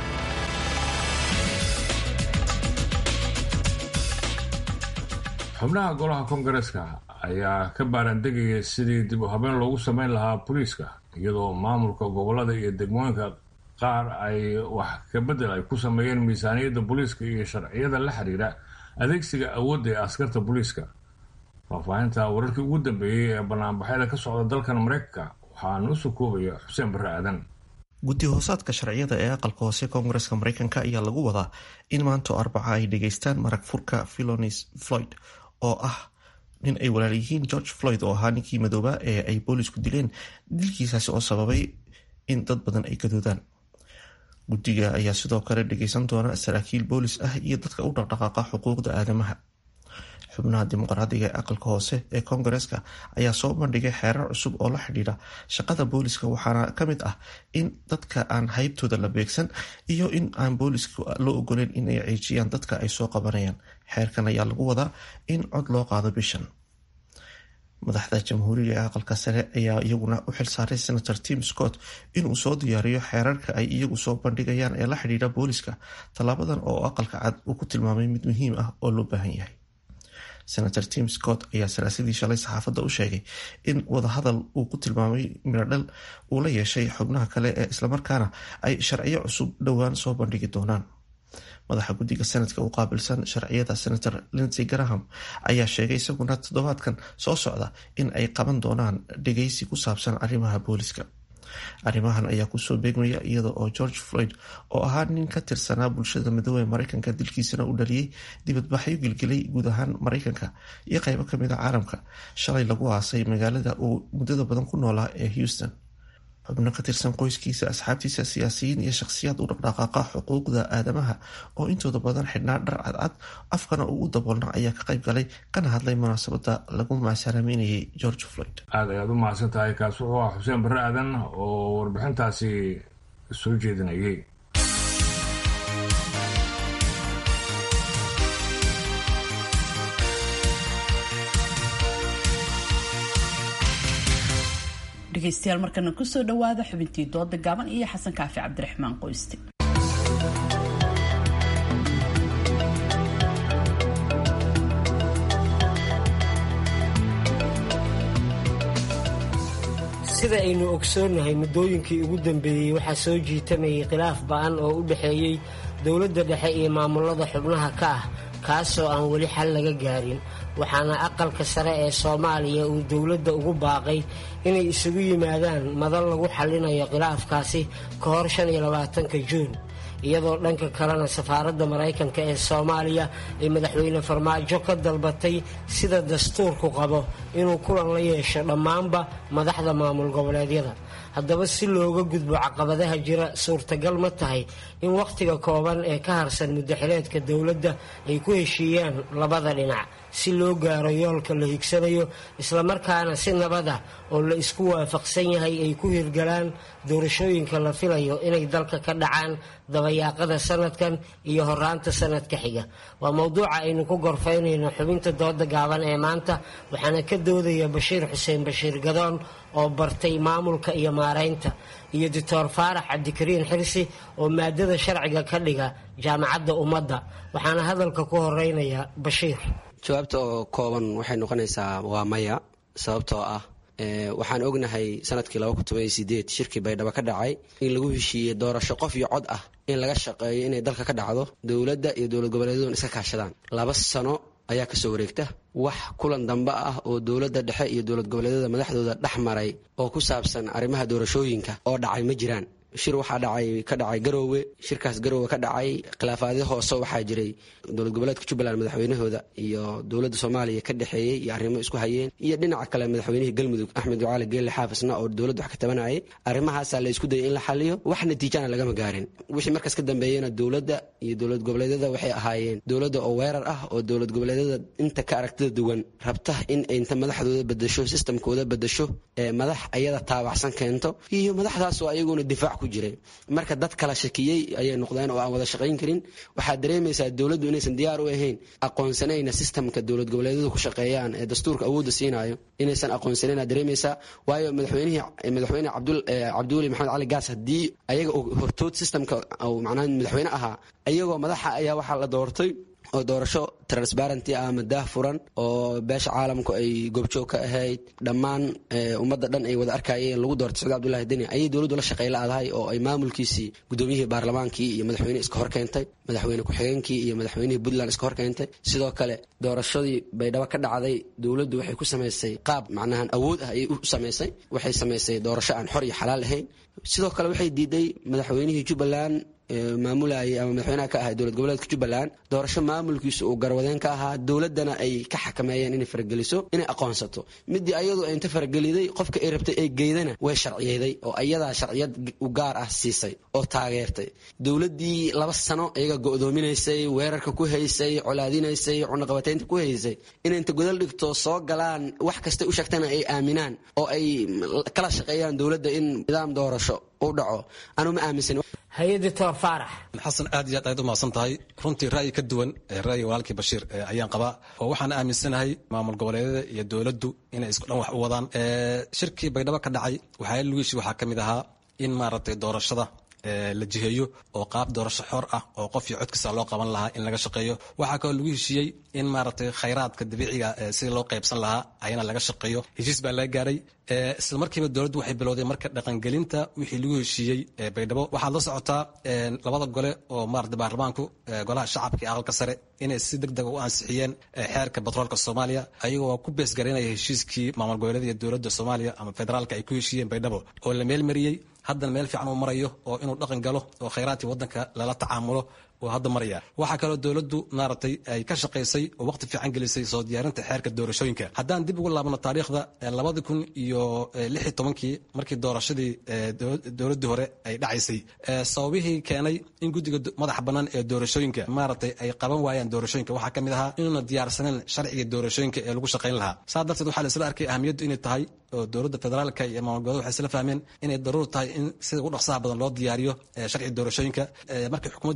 xubnaha golaha koongareeska ayaa ka baarandegaya sidii dib u habeen loogu sameyn lahaa booliiska iyadoo maamulka gobolada iyo degmooyinka qaar ay wax kabedel ay ku sameeyeen miisaaniyadda booliiska iyo sharciyada la xiriira adeegsiga awoodda ee askarta booliiska faahfaahinta wararkii ugu dambeeyey ee banaanbaxyada ka socda dalkan mareykanka waxaana u soo koobaya xuseen barre aadan guddi hoosaadka sharciyada ee aqalka hoose koongareska mareykanka ayaa lagu wadaa in maanta arbaca ay dhageystaan marag furka philonis floyd oo ah nin ay walaal yihiin george floyd oo ahaa ninkii madooba ee ay boolisku dileen dilkiisaasi oo sababay in dad badan ay gadoodaan guddiga ayaa sidoo kale dhageysan doona saraakiil boolis ah iyo dadka u dhaqdhaqaaqa xuquuqda aadamaha xubnaha dimuqraadiga ee aqalka hoose ee koongareeska ayaa soo bandhigay xeerar cusub oo la xidhiidha shaqada booliska waxaana ka mid ah in dadka aan haybtooda la beegsan iyo in aan booliska loo ogoleyn in ay ciijiyaan dadka ay soo qabanayaan xeerkan ayaa lagu wadaa in cod loo qaado bishan madaxda jamhuuriga ee aqalka sare ayaa iyaguna u xilsaaray senator tim scott inuu soo diyaariyo xeerarka ay iyagu soo bandhigayaan ee la xidhiidha booliska tallaabadan oo aqalka cad uu ku tilmaamay mid muhiim ah oo loo baahan yahay senator tim scott ayaa salaasadii shalay saxaafadda u sheegay in wadahadal uu ku tilmaamay miradhal uu la yeeshay xubnaha kale ee islamarkaana ay sharciyo cusub dhowaan soo bandhigi doonaan madaxa guddiga senadka u qaabilsan sharciyada senator lindsey graham ayaa sheegay isaguna toddobaadkan soo socda in ay qaban doonaan dhegeysi ku saabsan arrimaha booliska arrimahan ayaa kusoo beegmaya iyada oo george floyd oo ahaa nin ka tirsanaa bulshada midoobe mareykanka dilkiisana u dhaliyey dibadbaxyo gilgilay guud ahaan mareykanka iyo qeybo kamid a caalamka shalay lagu aasay magaalada uu muddada badan ku noolaa ee houston xubno ka tirsan qoyskiisa asxaabtiisa siyaasiyiin iyo shakhsiyaad u dhaqdhaqaaqa xuquuqda aadamaha oo intooda badan xidhnaa dhar cadcad afkana uu u daboolna ayaa ka qayb galay kana hadlay munaasabada lagu maasaraameynayay george floyd aada ayaad u mahadsan tahay kaas wuxuu ah xuseen barre aadan oo warbixintaasi soo jeedinayay dhegaystayaal markana kusoo dhawaada xubintii dooda gaaban iyo xasan kaafi cabdiraxmaan qoyste sida aynu ogsoonnahay muddooyinkii ugu dambeeyey waxaa soo jiitamayay khilaaf ba'an oo u dhexeeyey dowladda dhexe iyo maamulada xubnaha ka ah kaasoo aan weli xal laga gaarin waxaana aqalka sare ee soomaaliya uu dowladda ugu baaqay inay isugu yimaadaan madal lagu xallinayo khilaafkaasi ka hor shan iyo labaatanka juun iyadoo dhanka kalena safaaradda maraykanka ee soomaaliya ay madaxweyne farmaajo ka dalbatay sida dastuurku qabo inuu kulan la yeesho dhammaanba madaxda maamul goboleedyada haddaba si looga gudbo caqabadaha jira suurtagal ma tahay in wakhtiga kooban ee ka harsan muddaxileedka dowladda ay ku heshiiyaan labada dhinac si loo gaaro yoolka la higsanayo islamarkaana si nabad ah oo la isku waafaqsan yahay ay ku hirgalaan doorashooyinka la filayo inay dalka ka dhacaan dabayaaqada sanadkan iyo horaanta sanadka xiga waa mowduuca aynu ku gorfaynayno xubinta dooda gaaban ee maanta waxaana ka doodaya bashiir xuseen bashiir gadoon oo bartay maamulka iyo maaraynta iyo doctor faarax cabdikariin xirsi oo maadada sharciga ka dhiga jaamacadda ummadda waxaana hadalka ku horeynaya bashiir jawaabta oo kooban waxay noqonaysaa waa maya sababtoo ah waxaan ognahay sanadkii shirkii baydhabo ka dhacay in lagu heshiiyey doorasho qof iyo cod ah in laga shaqeeyo inay dalka ka dhacdo dowladda iyo dowlad goboleedyaduna iska kaashadaan laba sano ayaa kasoo wareegta wax kulan dambe ah oo dowladda dhexe iyo dowlad goboleedyada madaxdooda dhex maray oo ku saabsan arrimaha doorashooyinka oo dhacay ma jiraan shir waxaa dhacay ka dhacay garoowe shirkaas garoowe ka dhacay khilaafaadyo hoose waxaa jiray dowlad goboleedka jubbaland madaxweynahooda iyo dowladda soomaaliya ka dhexeeyey iyo arrimo isku hayeen iyo dhinaca kale madaxweynihii galmudug axmed ducaali geelle xaafisna oo dowladdu wax ka tabanayay arrimahaasaa la isku dayay in la xaliyo wax natiijana lagama gaarin wixii markaas ka dambeeyena dowladda iyo dowlad goboleedyada waxay ahaayeen dowladda oo weerar ah oo dowlad goboleedyada inta ka aragtida duwan rabta in inta madaxdooda bedasho sistamkooda bedasho ee madax ayada taabacsan keento iyo madaxdaas oo ayaguna difaac jiray marka dad kala shakiyey ayay noqdeen oo aan wada shaqayn karin waxaad dareemaysaa dowladdu inaysan diyaar u ahayn aqoonsanayna sistamka dowlad goboleedyadu ku shaqeeyaan ee dastuurka awoodda siinayo inaysan aqoonsanayn aad dareemaysaa waayo madaxweynihii madaxweyne cabdiweli maxamed cali gaas haddii ayaga hortood sistamka macnaha madaxweyne ahaa ayagoo madaxa ayaa waxaa la doortay oo doorasho transparenty ah ama daah furan oo beesha caalamku ay goobjoog ka ahayd dhammaan ummadda dhan ay wada arkayeen lagu doortay sacid abdullahi deni ayay dowladdu la shaqey la-dahay oo ay maamulkiisii gudoomiyihii baarlamaankii iyo madaxweyne iska hor keentay madaxweyne ku-xigeenkii iyo madaxweynihii puntland iska hor keentay sidoo kale doorashadii baydhabo ka dhacday dowladdu waxay ku samaysay qaab macnahan awood ah ayay u samaysay waxay samaysay doorasho aan xor iyo xalaal ahayn sidoo kale waxay diiday madaxweynihii jubbaland maamulayay ama madaxweynaha ka ahay dowlad goboleedka jubbaland doorasho maamulkiisu uu garwadeen ka ahaa dowladdana ay ka xakameeyeen inay farageliso inay aqoonsato midii ayadu ay inta farageliday qofka ay rabtay ay geydana way sharciyeeday oo ayadaa sharciyad u gaar ah siisay oo taageertay dowladdii laba sano iyaga go'doominaysay weerarka ku haysay colaadinaysay cunaqabataynta ku haysay inay inta godal dhigto soo galaan wax kastay u sheegtana ay aaminaan oo ay kala shaqeeyaan dowladda in nidaam doorasho u dhaco anu ma aaminsan hay-adda faarax xasan aad iyo aad ayaad u mahadsan tahay runtii ra'yi ka duwan ra'yiga walaalkii bashiir ayaan qabaa oo waxaan aaminsanahay maamul goboleedyada iyo dowladdu inay isku dhan wax u wadaan shirkii baydhabo ka dhacay waxaa lugiishi waxaa ka mid ahaa in maaragtay doorashada la jiheeyo oo qaab doorasho xor ah oo qof iyo codkiisa loo qaban lahaa in laga shaqeeyo waxaa kaloo lagu heshiiyey in maaragtay khayraadka dabiiciga sidii loo qaybsan lahaa ayana laga shaqeeyo heshiis baa laga gaaray isla markiiba dowladdu waxay bilowday marka dhaqangelinta wixii lagu heshiiyey baydhabo waxaad la socotaa labada gole oo maarata baarlamaanku golaha shacabka iyo aqalka sare inay si deg dega u ansixiyeen xeerka batroolka soomaaliya ayagoo ku beesgaraynaya heshiiskii maamul goboleeda iyo dowladda soomaaliya ama federaalka ay ku heshiiyeen baydhabo oo la meelmariyey haddana meel fiican uu marayo oo inuu dhaqan galo oo khayraadkii waddanka lala tacaamulo oo hadda maraya waxaa kaloo dowladdu maaragtay ay ka shaqaysay oo waqti fiican gelisay soo diyaarinta xeerka doorashooyinka haddaan dib ugu laabno taariikhda labadi kun iyo lix iyo tobankii markii doorashadii dowladdii hore ay dhacaysay sababihii keenay in guddiga madaxa bannaan ee doorashooyinka maaragtay ay qaban waayaan doorashooyinka waxaa ka mid ahaa inuuna diyaarsaneyn sharciga doorashooyinka ee lagu shaqayn lahaa saa darteed waxaa la isla arkay ahamiyaddu inay tahay oo dowladda federaalka iyo maamul goboleed waxay isla fahmeen inay daruur tahay in sida ugu dhaqsaha badan loo diyaariyo sharciga doorashooyinka markii xukuumadda soo gudbiso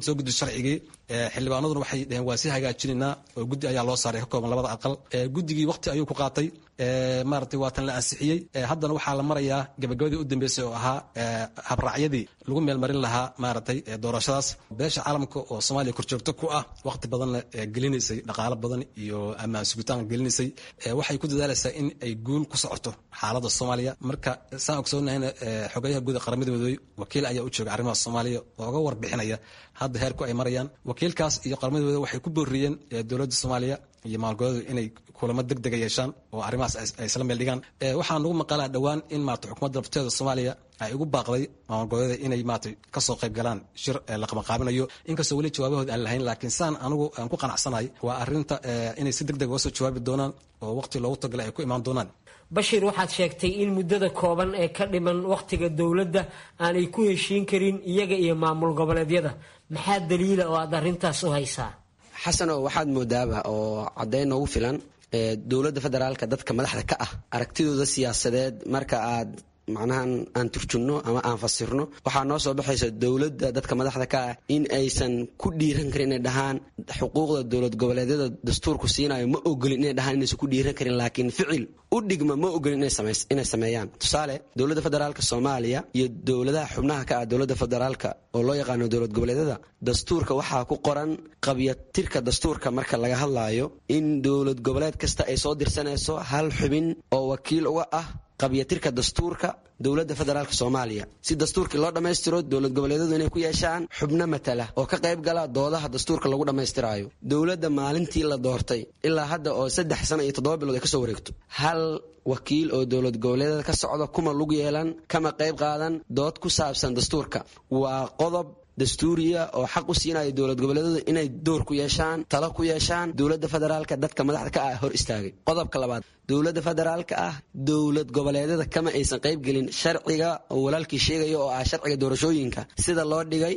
sharcigii xildhibaanaduna waxay dheheen waa si hagaajinaynaa oo guddi ayaa loo saaray ka kooban labada aqal guddigii waqti ayuu ku qaatay maaragtay waatan la ansixiyey haddana waxaa la marayaa gabagabadii u dambeysay oo ahaa habraacyadii lagu meelmarin lahaa maaragtay doorashadaas beesha caalamka oo soomaaliya korjoogto ku ah waqti badanna gelinaysay dhaqaalo badan iyo ammaan sugitaan gelinaysay waxay ku dadaalaysaa in ay guul ku socoto xaaladda soomaaliya marka saan ogsoonnahayna xogayaha guud qaramada midoobey wakiil ayaa u jooga arrimaha soomaaliya ooga warbixinaya hadda heerku ay marayaan wakiilkaas iyo qaramada midoobey waxay ku booriyeen dowladda soomaaliya iyo maalgoleedu inay kulamo deg dega yeeshaan oo arrimahaas ay isla meel dhigaan waxaa nagu maqalaa dhowaan in maarata xukuumadda lafteeda soomaaliya ay ugu baaqday maalgoleeda inay maarata kasoo qayb galaan shir la qabanqaabinayo inkastoo weli jawaabahood aan lahayn laakiin saan anigu aan ku qanacsanahay waa arrinta inay si deg deg uga soo jawaabi doonaan oo waqti loogu tagalay ay ku imaan doonaan bashir waxaad sheegtay in muddada kooban ee ka dhiman wakhtiga dowladda aanay ku heshiin karin iyaga iyo maamul goboleedyada maxaa daliila oo aad arrintaas u haysaa xasano waxaad moodaaba oo caddayn noogu filan dowladda federaalka dadka madaxda ka ah aragtidooda siyaasadeed marka aad macnahan aan turjunno ama aan fasirno waxaa noo soo baxaysa dowladda dadka madaxda ka ah in aysan ku dhiiran karin inay dhahaan xuquuqda dowlad goboleedyada dastuurku siinayo ma ogolin inay dhahaan inaysan ku dhiiran karin laakiin ficil u dhigma ma ogolin inay sameeyaan tusaale dowladda federaalka soomaaliya iyo dowladaha xubnaha ka ah dowladda federaalka oo loo yaqaano dowlad goboleedyada dastuurka waxaa ku qoran qabyatirka dastuurka marka laga hadlaayo in dowlad goboleed kasta ay soo dirsanayso hal xubin oo wakiil uga ah qabyatirka dastuurka dowladda federaalk soomaaliya si dastuurkii loo dhammaystiro dowlad goboleedyadu inay ku yeeshaan xubno matala oo ka qayb gala doodaha dastuurka lagu dhammaystiraayo dowladda maalintii la doortay ilaa hadda oo saddex sana iyo toddoba bilood ay kasoo wareegto hal wakiil oo dowlad goboleedyada ka socda kuma lug yeelan kama qayb qaadan dood ku saabsan dastuurka waa qodob dastuuriya oo xaq u siinaya dowlad goboleedyadu inay door ku yeeshaan talo ku yeeshaan dowladda federaalka dadka madaxda ka ah hor istaagay qodobka labaad dowladda federaalka ah dowlad goboleedyada kama aysan qaybgelin sharciga oo walaalkii sheegaya oo ah sharciga doorashooyinka sida loo dhigay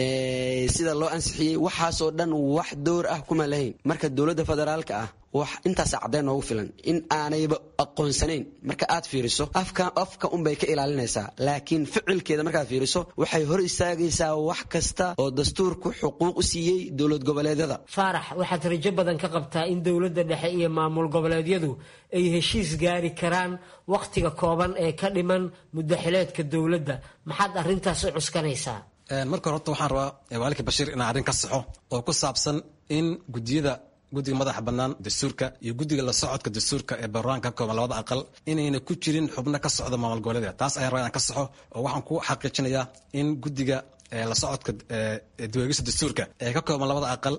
sida loo ansixiyey waxaasoo dhan wax door ah kuma lahayn marka dowladda federaalka ah wax intaasa caddayn noogu filan in aanayba aqoonsanayn marka aad fiiriso afka afka unbay ka ilaalinaysaa laakiin ficilkeeda markaad fiiriso waxay hor istaagaysaa wax kasta oo dastuurku xuquuq u siiyey dowlad goboleedyada faarax waxaad rajo badan ka qabtaa in dowladda dhexe iyo maamul goboleedyadu ay heshiis gaari karaan wakhtiga kooban ee ka dhiman muddaxileedka dowladda maxaad arrintaas u cuskanaysaa marka hore horta waxaan rabaa waalidka bashiir inaan arrin ka saxo oo ku saabsan in gudiyada guddiga madaxa bannaan dastuurka iyo guddiga la socodka dastuurka ee baarlamaanka ka kooban labada aqal inayna ku jirin xubno ka socda maamul goboleedyada taas ayaan rabaa inaan ka saxo oo waxaan ku xaqiijinayaa in guddiga la socodka diweegista dastuurka ee ka kooban labada aqal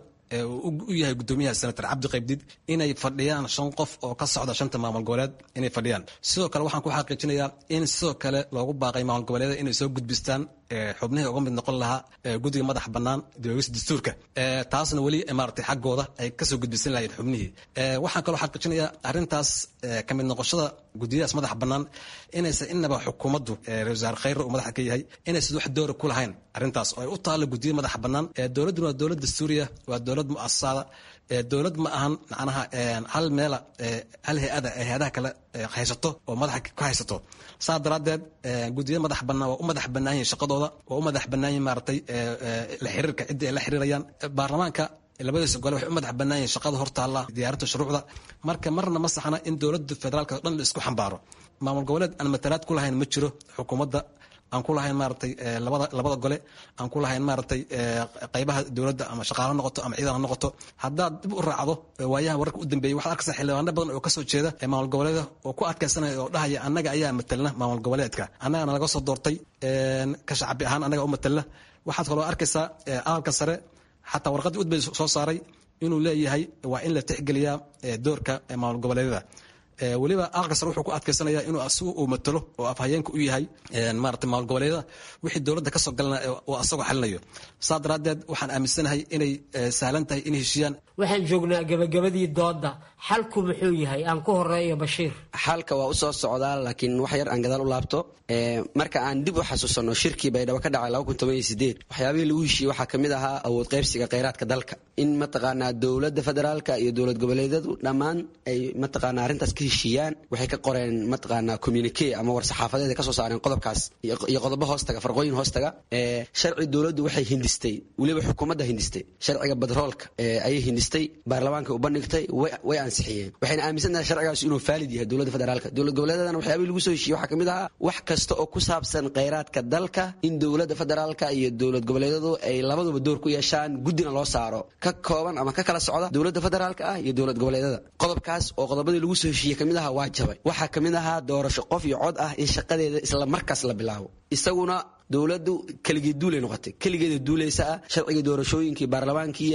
u yahay gudoomiyaha senator cabdi qaybdid inay fadhiyaan shan qof oo ka socda shanta maamul goboleed inay fadhiyaan sidoo kale waxaan ku xaqiijinayaa in sidoo kale loogu baaqay maamul goboleeda inay soo gudbistaan xubnihii uga mid noqon lahaa guddiga madax bannaan diweegista dastuurka taasna weli maaragtay xaggooda ay kasoo gudbisan lahayen xubnihii waxaan kaloo xaqiijinayaa arrintaas ka mid noqoshada gudiyadaas madax bannaan inaysan inaba xukuumaddu ra wasaare khayre uu madaxa ka yahay inaysan wax doora ku lahayn arrintaas oo ay u taallo gudiyada madaxa bannaan dowladduna waa dowlad dastuuriya waa dowlad mu'asasada dowlad ma ahan macnaha hal meela hal hay-ada ay hay-adaha kale haysato oo madaxa ka haysato saa daraaddeed gudiyada madax bannaan waa u madax bannaan yihin shaqadooda waa u madax bannaan yihin maaragtay la xiriirka ciddii ay la xiriirayaan baarlamaanka labadiisa gole waxay u madax bannaan yihin shaqada hortaalla diyaarinta shuruucda marka marna ma saxna in dowladda federaalka o dhan la isku xambaaro maamul goboleed aan matalaad ku lahayn ma jiro xukuumadda aan ku lahayn maaragtay labada labada gole aan ku lahayn maaragtay qaybaha dowladda ama shaqaalo noqoto ama ciidan ha noqoto haddaad dib u raacdo waayaha wararka u dambeeyey waxaad arkaysaa xildhibaano badan oo kasoo jeeda maamul goboleeda oo ku adkaysanaya oo dhahaya annaga ayaa matalna maamul goboleedka annagana laga soo doortay ka shacbi ahaan annaga u matalna waxaad kaloo arkaysaa aqalka sare xataa warqaddii udbay soo saaray inuu leeyahay waa in la tixgeliyaa doorka maamul goboleedyada weliba aqalka sare wuxuu ku adkaysanaya inuu asigu uu matalo oo afhayeenka u yahay maarata maamul goboleedyada wixii dowladda kasoo galana uu asagoo xalinayo saa daraaddeed waxaan aaminsanahay inay sahlan tahay inay heshiiyaan waxaan joognaa gabagabadii doodda xalku muxuu yahay aan ku horeeyo bashiir xalka waa usoo socdaa laakiin wax yar aan gadaal u laabto marka aan dib u xasuusanno shirkii baydhabo ka dhacay waxyaabihii lagu heshiiyey waxaa ka mid ahaa awood qaybsiga kheyraadka dalka in mataqaanaa dowladda federaalka iyo dowlad goboleedyadu dhammaan ay mataqaanaa arrintaas ka heshiiyaan waxay ka qoreen mataqaanaa communique ama war saxaafadeed ay ka soo saareen qodobkaas iyo qodobo hoostaga farqooyin hoostaga sharci dowladdu waxay hindistay weliba xukuumadda hindistay sharciga badroolka ayay hindistay baarlamaanka u bandhigtay way ansixiyeen waxayna aaminsan tahay sharcigaas inuu faalid yahay dowladda federaalka dowlad goboleedadana waxyaabihii lagu soo heshiiyey waxaa kamid ahaa wax kasta oo ku saabsan kheyraadka dalka in dowladda federaalka iyo dowlad goboleedyadu ay labaduba door ku yeeshaan guddina loo saaro ka kooban ama ka kala socda dowladda federaalka ah iyo dowlad goboleedyada qodobkaas oo qodobadii lagu soo heshiiyey kamid ahaa waa jabay waxaa kamid ahaa doorasho qof iyo cod ah in shaqadeeda isla markaas la bilaabo isaguna dowladdu keligii duulay noqotay keligeeda duulaysa ah sharcigii doorashooyinkii baarlamaankii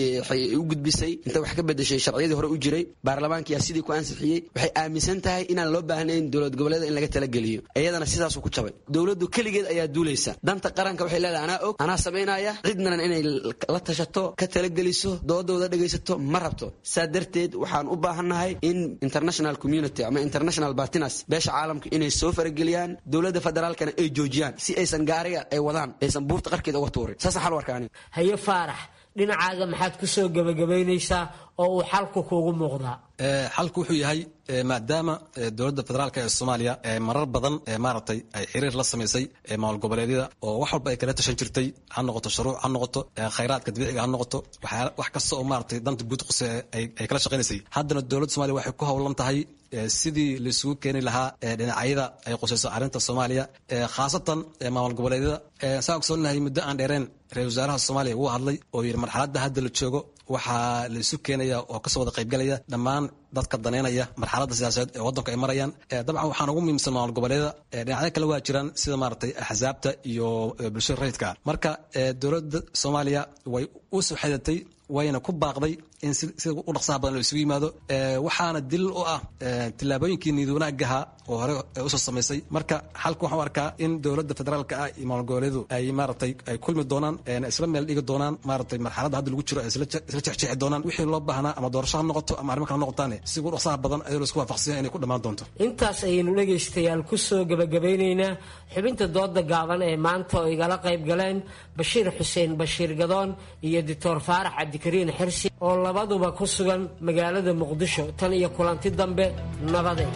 u gudbisay inta wax ka bedeshay sharciyadii hore u jiray baarlamaankiyaa sidii ku ansixiyey waxay aaminsan tahay inaan loo baahnayn dowlad goboleeda in laga talageliyo iyadana sidaasuu ku jabay dowladdu keligeed ayaa duulaysa danta qaranka waxay leedahay anaa og anaa samaynaya cidnan inay la tashato ka talageliso doodooda dhegaysato ma rabto saa darteed waxaan u baahannahay in international community ama international bartinas beesha caalamka inay soo farageliyaan dowladda federaalkana ay joojiyaan si aysan gaariga ay wadaan aysan buurta qarkeeda uga tuurin saasaan xal u arkaa aniga haye faarax dhinacaaga maxaad ku soo gebagabaynaysaa oo uu xalku kuugu muuqdaa xalku wuxuu yahay maadaama dowladda federaalk ee soomaaliya marar badan maaragtay ay xiriir la samaysay maamul goboleedyada oo wax walba ay kala tashan jirtay ha noqoto shuruuc ha noqoto khayraadka dabiiciga ha noqoto wax kasta oo maaragtay danta guud quse ay kala shaqaynaysay haddana dowladda somalia waxay ku howlan tahay sidii laisugu keeni lahaa dhinacyada ay qusayso arrinta soomaaliya khaasatan maamul goboleedyada saa ogsoonahay muddo aan dheereen ra-isul wasaaraha soomaaliya wuu hadlay oo yidhi marxaladda hadda la joogo waxaa la isu keenaya oo kasoo wada qaybgalaya dhammaan dadka daneynaya marxaladda siyaasadeed ee waddanku ay marayaan dabcan waxaan ugu muhiimsan maamul goboleedyada dhinacyo kale waa jiraan sida maaragtay axsaabta iyo bulshada rayidka marka dowladda soomaaliya way u soo xedatay wayna ku baaqday in sida u dhaqsaha badan la isugu yimaado waxaana dilil u ah tillaabooyinkii niyad wanaagaha oo hore usoo samaysay marka xalka waxaan u arkaa in dowladda federaalka ah iyo maamul goboleedu ay maaragtay ay kulmi doonaan isla meel dhigi doonaan maaragtay marxaladda hadda lagu jiro ay isla jexjeexi doonaan wixii loo baahnaa ama doorasho ha noqoto ama arrimo kale noqotaane si ugu dhaqsaha badan ayadoo la isku waafaqsanya inay ku dhammaan doonto intaas ayaynu dhegaystayaal ku soo gebagabeynaynaa xubinta dooda gaaban ee maanta oo igala qayb galeen bashiir xuseen bashiir gadoon iyo doctor faarax cabdikariin xirsi oo labaduba ku sugan magaalada muqdisho tan iyo kulanti dambe nabade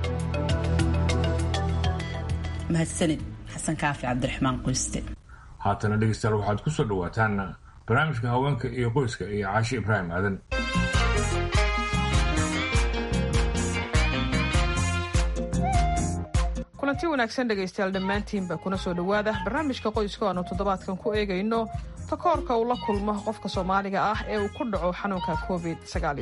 mahadsanid xasan kaafi cabdiraxmaan qoyste haatana dhegeystayaal waxaad ku soo dhawaataan barnaamijka haweenka iyo qoyska iyo caashi ibraahim aadan kulanti wanaagsan dhegaystayaal dhammaantiinba kuna soo dhowaada barnaamijka qoyska aanu toddobaadkan ku eegayno takoorka uu la kulmo qofka soomaaliga ah ee uu ku dhaco xanuunka covid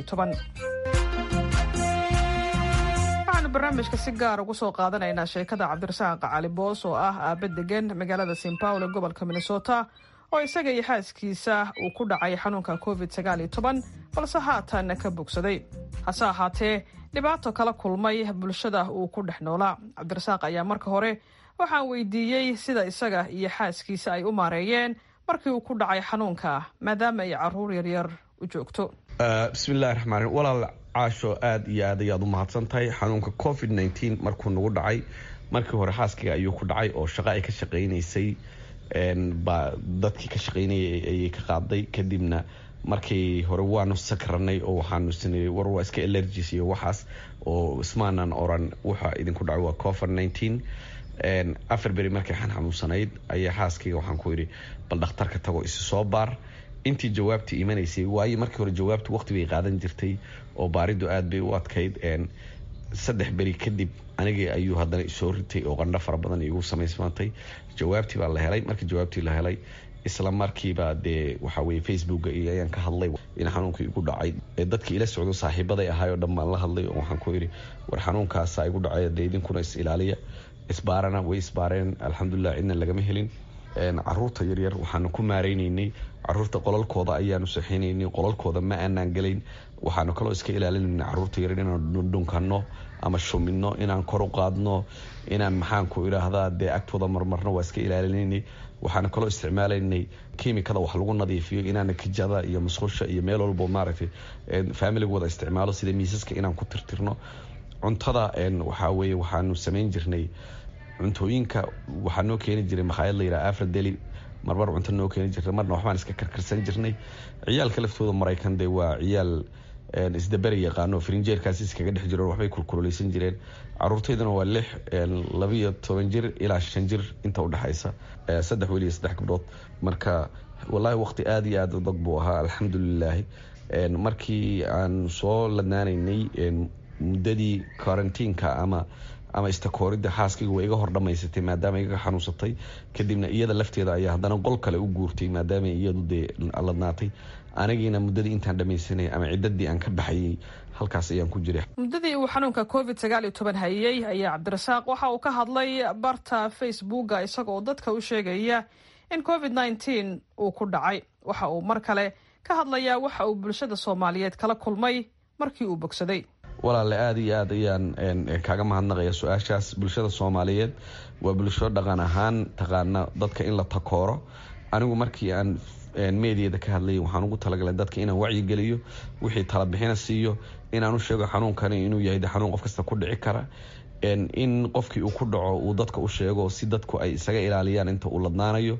waxaanu barnaamijka si gaar ugu soo qaadanaynaa sheekada cabdirasaaq cali boos oo ah aaba degan magaalada st paul ee gobolka minnesota oo isaga iyo xaaskiisa uu ku dhacay xanuunka covid balse haatan ka bogsaday hase ahaatee dhibaato kala kulmay bulshada uu ku dhex noolaa cabdirasaaq ayaa marka hore waxaan weydiiyey sida isaga iyo xaaskiisa ay u maareeyeen markii uu ku dhacay xanuunka maadaama ay caruur yaryar u joogto bismillahi raxmaan walaal caasho aada iyo aad ayaad u mahadsan tahay xanuunka covid nteen markuu nagu dhacay markii hore xaaskiga ayuu ku dhacay oo shaqo ay ka shaqaynaysay baa dadkii ka shaqaynayay ayay ka qaaday kadibna markii hore waanu sakranay oo waxaanu sinay war waa iska allergis iyo waxaas oo ismaanan oran waxa idinku dhacay waa covid nteen afar beri markay xan xanuunsanayd ayaa xaaskayga waxaan ku yidhi bal dhakhtarka tago isi soo baar intii jawaabtii imanaysay waayo markii hore jawaabtu waqti bay qaadan jirtay oo baaridu aad bay u adkayd saddex beri kadib anigii ayuu haddana isoo ritay oo qandho fara badan igu samaysmaantay jawaabtii baa la helay markii jawaabtii la helay isla markiiba dee waxa weye facebooka iyo ayaan ka hadlay in xanuunka igu dhacay dadkii ila socdo saaxiibaday ahaay oo dhan baan la hadlay oo waxaan ku yidhi war xanuunkaasa igu dhacay dee idinkuna is ilaaliya isbaarana way isbaareen alxamdulilah cidna lagama helin caruurta yaryar waxaanu ku maareyneynay caruurta qolalkooda ayaanu saxeyneynay qolalkooda ma aanaan gelayn waxaanu kaloo iska ilaalinayna caruurta yaryar inaan dhunkano ama shumino inaan kor u qaadno inaan maxaanku idhaahdaa dee agtooda marmarno waa iska ilaalinaynay waxaanu kaloo isticmaalaynay kimikada wax lagu nadiifiyo inaana kijada iyo musqusha iyo meel walbo maaragtay familigooda isticmaalo sida miisaska inaan ku tirtirno cuntada waxaa weye waxaanu samayn jirnay cuntooyinka waxaa noo keeni jiray makhaayad la yidhaha afra deli marmar cunto noo keeni jirtay marna waxbaan iska karkarsan jirnay ciyaalka laftooda maraykan dee waa ciyaal isdaberi yaqaano frinjeerkaasi iskaga dhex jiro waxbay kulkuloleysan jireen caruurtayduna waa lix labiyo toban jir ilaa shan jir inta udhexaysa saddex weliyo saddex gabdhood marka wallaahi waqti aada iyo aada adag buu ahaa alxamdulilaahi markii aan soo ladnaanaynay muddadii karantiinka ama ama istakooridda xaaskayga waa iga hor dhamaysatay maadaama igaga xanuunsatay kadibna iyada lafteeda ayaa haddana qol kale u guurtay maadaama iyadu dee ladnaatay anigiina muddadii intaan dhamaysanay ama ciddadii aan ka baxayay halkaas ayaan ku jiray muddadii uu xanuunka covid sagaal iyo toban hayey ayaa cabdirasaaq waxa uu ka hadlay barta facebooka isagoo dadka u sheegaya in covid nneteen uu ku dhacay waxa uu mar kale ka hadlayaa waxa uu bulshada soomaaliyeed kala kulmay markii uu bogsaday walaale aada iyo aad ayaan kaaga mahadnaqaya su-aashaas bulshada soomaaliyeed waa bulsho dhaqan ahaan taqaana dadka in la takooro anigu markii aan meediyada ka hadlayay waxaan ugu talagalay dadka inaan wacyigeliyo wixii talabixina siiyo inaan u sheego xanuunkani inuu yahay xanuun qof kasta ku dhici kara in qofkii uu ku dhaco uu dadka u sheego si dadku ay isaga ilaaliyaan inta uu ladnaanayo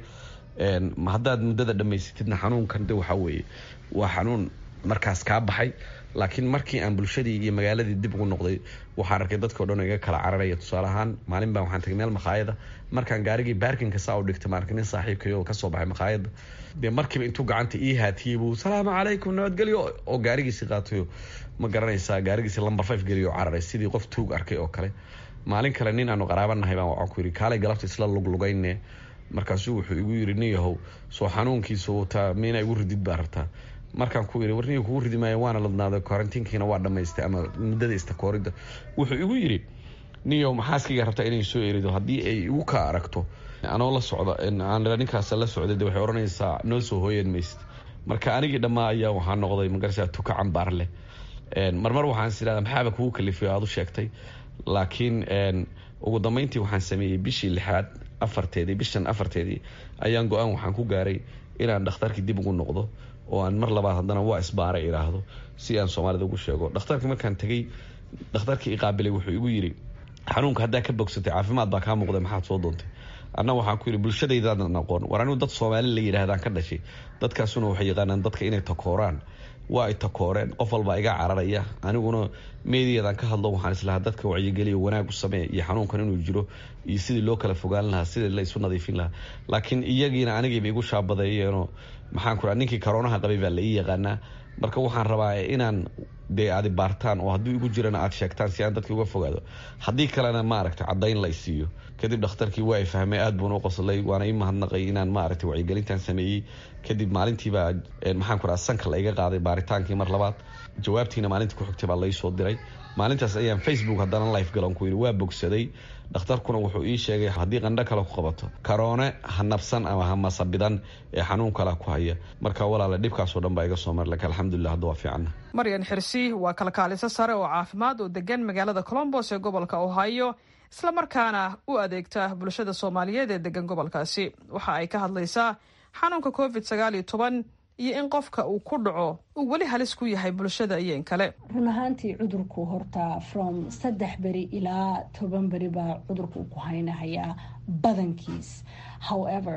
haddaad muddada dhammaysatidna xanuunkan de waxaa weeye waa xanuun markaas kaa baxay laakiin markii aan bulshadii iyo magaaladii dib ugu noqday waxaan arkay dadkao dhan iga kala cararaya tusaale ahaan maalin baan waxaan tagay meel makhaayada markaan gaarigii baarkinka saa u dhigtay maarka nin saaxiibkay oo kasoo baxay makhaayada dee markiiba intuu gacanta ii haatiyey buu salaamu calaykum nabadgelyo oo gaarigiisi qaatayo ma garanaysaa gaarigiisi lamber five geliyo cararay sidii qof tuug arkay oo kale maalin kale nin aanu qaraabanahay baan waxaan ku yidhi kaalay galabta isla luglugayne markaasuu wuxuu igu yidhi nin yahow soo xanuunkiisa wataa miina igu ridid baa rabtaa markaan ku yidhi warniga kugu ridi maayo waana ladnaaday karantiinkiina waa dhammaystay ama muddada istakooridda wuxuu igu yidhi niyow maxaaskayga rabtaa inay soo erido haddii ay igu kaa aragto anoo la socda aan ninkaas la socday de waxay odhanaysaa noo soo hooyan maysid marka anigii dhammaa ayaa waxaa noqday magarasa tuka cambaar leh marmar waxaan is idhahdaa maxaaba kugu kalifiyo aad u sheegtay laakiin ugu dambeyntii waxaan sameeyey bishii lixaad afarteedii bishan afarteedii ayaan go-aan waxaan ku gaaray inaan dhakhtarkii dib ugu noqdo oo aan mar labaad haddana waa isbaaray idhaahdo si aan soomaalida ugu sheego dhakhtarka markaan tegey dhakhtarkii iqaabilay wuxuu igu yidhi xanuunka haddaa ka bogsatay caafimaad baa kaa muuqda maxaad soo doontay anna waxaan ku yidhi bulshadaydaadan aqoon war anigu dad soomaali la yidhaahdaan ka dhashay dadkaasuna waxay yaqaanaan dadka inay takooraan waa ay takooreen qof walbaa iga cararaya aniguna meediyadan ka hadlo waxaan islahaa dadka wacyigeliyo wanaag u samee iyo xanuunkan inuu jiro iyo sidii loo kala fogaan lahaa sidii la isu nadiifin lahaa laakiin iyagiina anigiiba igu shaabadeeyeenoo maxaan ku ninkii karoonaha qabay baa la ii yaqaanaa marka waxaan rabaa inaan dee aadi baartaan oo hadduu igu jirana aad sheegtaan si aan dadka uga fogaado haddii kalena maaragtay caddayn la isiiyo kadib dhakhtarkii waa i fahmay aad buuna u qoslay waana ii mahadnaqay inaan maaragtay wacyigelintan sameeyey kadib maalintiibaa maxaan ku raha sanka la iga qaaday baaritaankii mar labaad jawaabtiina maalintii ku xigtay baa laysoo diray maalintaas ayaan facebook haddana life galan ku yidhi waa bogsaday dhakhtarkuna wuxuu ii sheegay haddii qandho kale ku qabato karoone ha nabsan ama ha masabidan ee xanuun kale ku haya marka walaale dhibkaasoo dhan baa iga soo mari laka alxamdulilah hadda waa fiicanna maryan xirsi waa kalkaaliso sare oo caafimaad oo degan magaalada colombos ee gobolka ohio islamarkaana u adeegta bulshada soomaaliyeed ee degan gobolkaasi waxa ay ka hadlaysaa xanuunka covid sagaal iyo toban iyo in qofka uu ku dhaco uu weli halis ku yahay bulshada iyo in kale run ahaantii cudurku horta from saddex beri ilaa toban beri baa cudurku ku haynahayaa badankiis however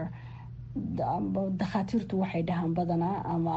dakhaatiirtu waxay dhahaan badanaa ama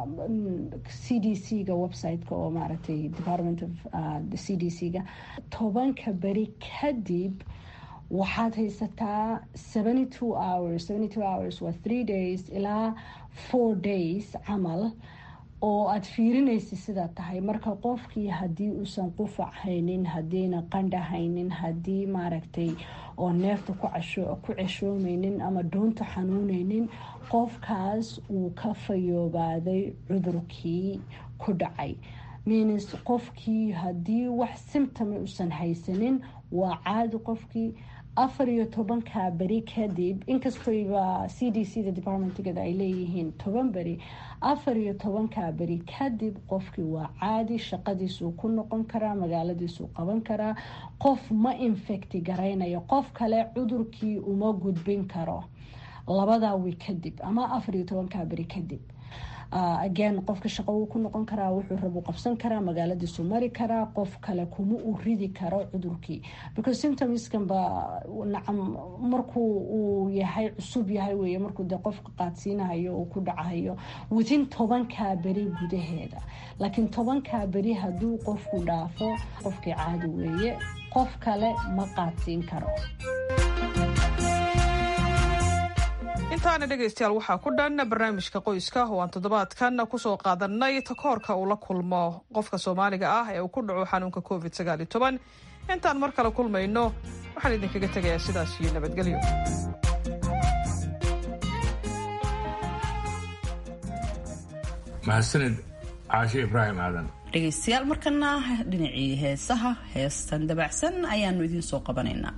c d c ga website-ka oo maaragtay department of c d c ga tobanka beri kadib waxaad haysataa seventy two hours seventy two hours waa three days ilaa four days camal oo aada fiirinaysa sidaa tahay marka qofkii haddii uusan qufac haynin haddiina qandha haynin haddii maaragtay oo neefta ku ceshoomeynin ama dhuunta xanuuneynin qofkaas uu ka fayoobaaday cudurkii ku dhacay means qofkii haddii wax symptoma uusan haysanin waa caadi qofkii afar iyo tobanka beri kadib inkastoyba c d c da departmentgeeda ay leeyihiin toban beri afar iyo tobanka beri kadib qofkii waa caadi shaqadiisuu ku noqon karaa magaaladiisuu qaban karaa qof ma infecti garaynayo qof kale cudurkii uma gudbin karo labadaa wi kadib ama afar iyo tobanka beri kadib again qofka shaqo wuu ku noqon karaa wuxuu rabu qabsan karaa magaaladiisu mari karaa qof kale kuma uu ridi karo cudurkii because symptomskan ba nacam markuu uu yahay cusub yahay weye markuu dee qofka qaadsiinahayo uu ku dhacahayo within tobankaa beri gudaheeda laakiin tobankaa beri hadduu qofku dhaafo qofkii caadi weeye qof kale ma qaadsiin karo intaana dhegaystayaal waxaa ku dhan barnaamijka qoyska oo aan toddobaadkan kusoo qaadanay takoorka uu la kulmo qofka soomaaliga ah ee uu ku dhaco xanuunka covid sagaaliyo toban intaan mar kale kulmayno waxaan idinkaga tegayaa sidaas iyo nabadgelyo mahadsanid caashe ibraahim aadan dhegaystayaal markana dhinacii heesaha heestan dabacsan ayaanu idiin soo qabanaynaa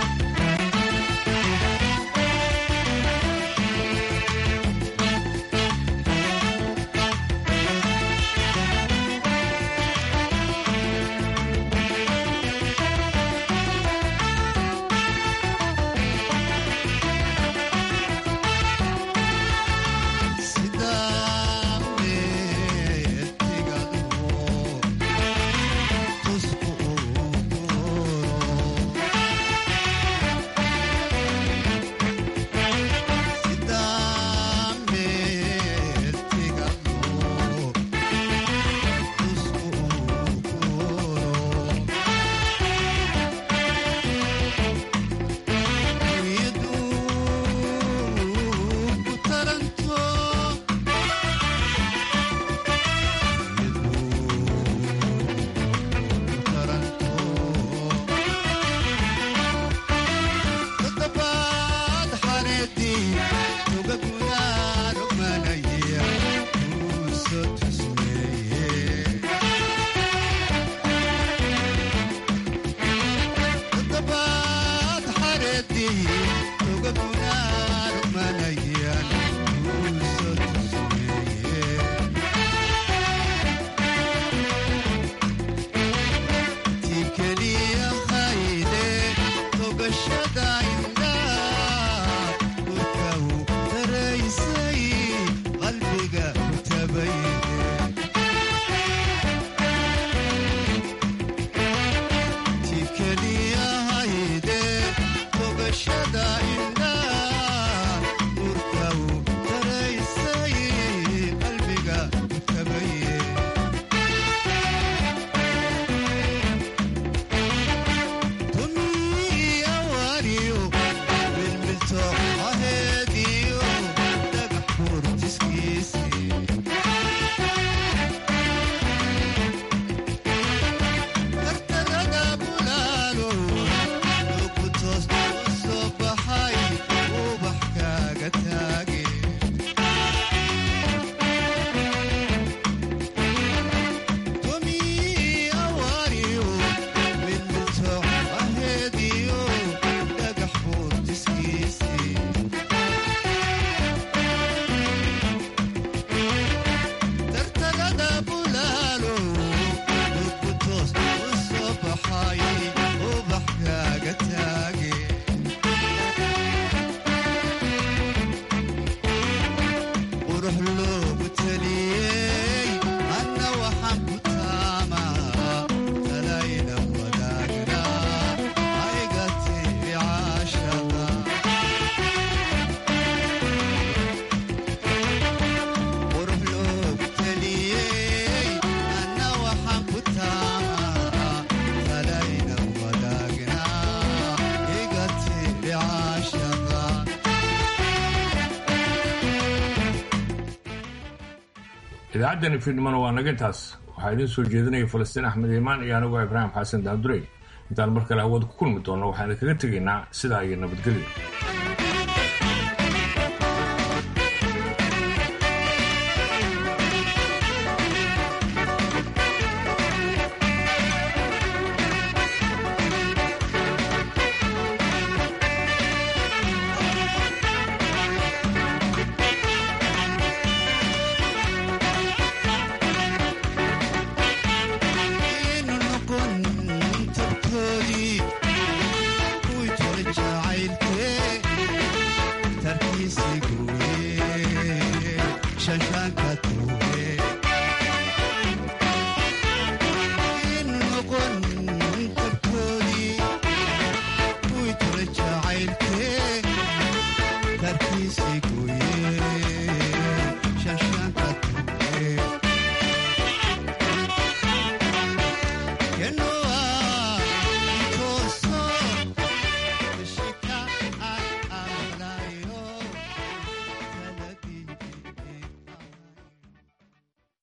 idaacaddani fiidnimona waa naga intaas waxaa idiin soo jeedinaya falastiin axmed iimaan iyo anigoo ibraahim xasan daandurey intaan mar kale awood ku kulmi doonno waxaan idinkaga tegaynaa sidaa iyo nabadgelyo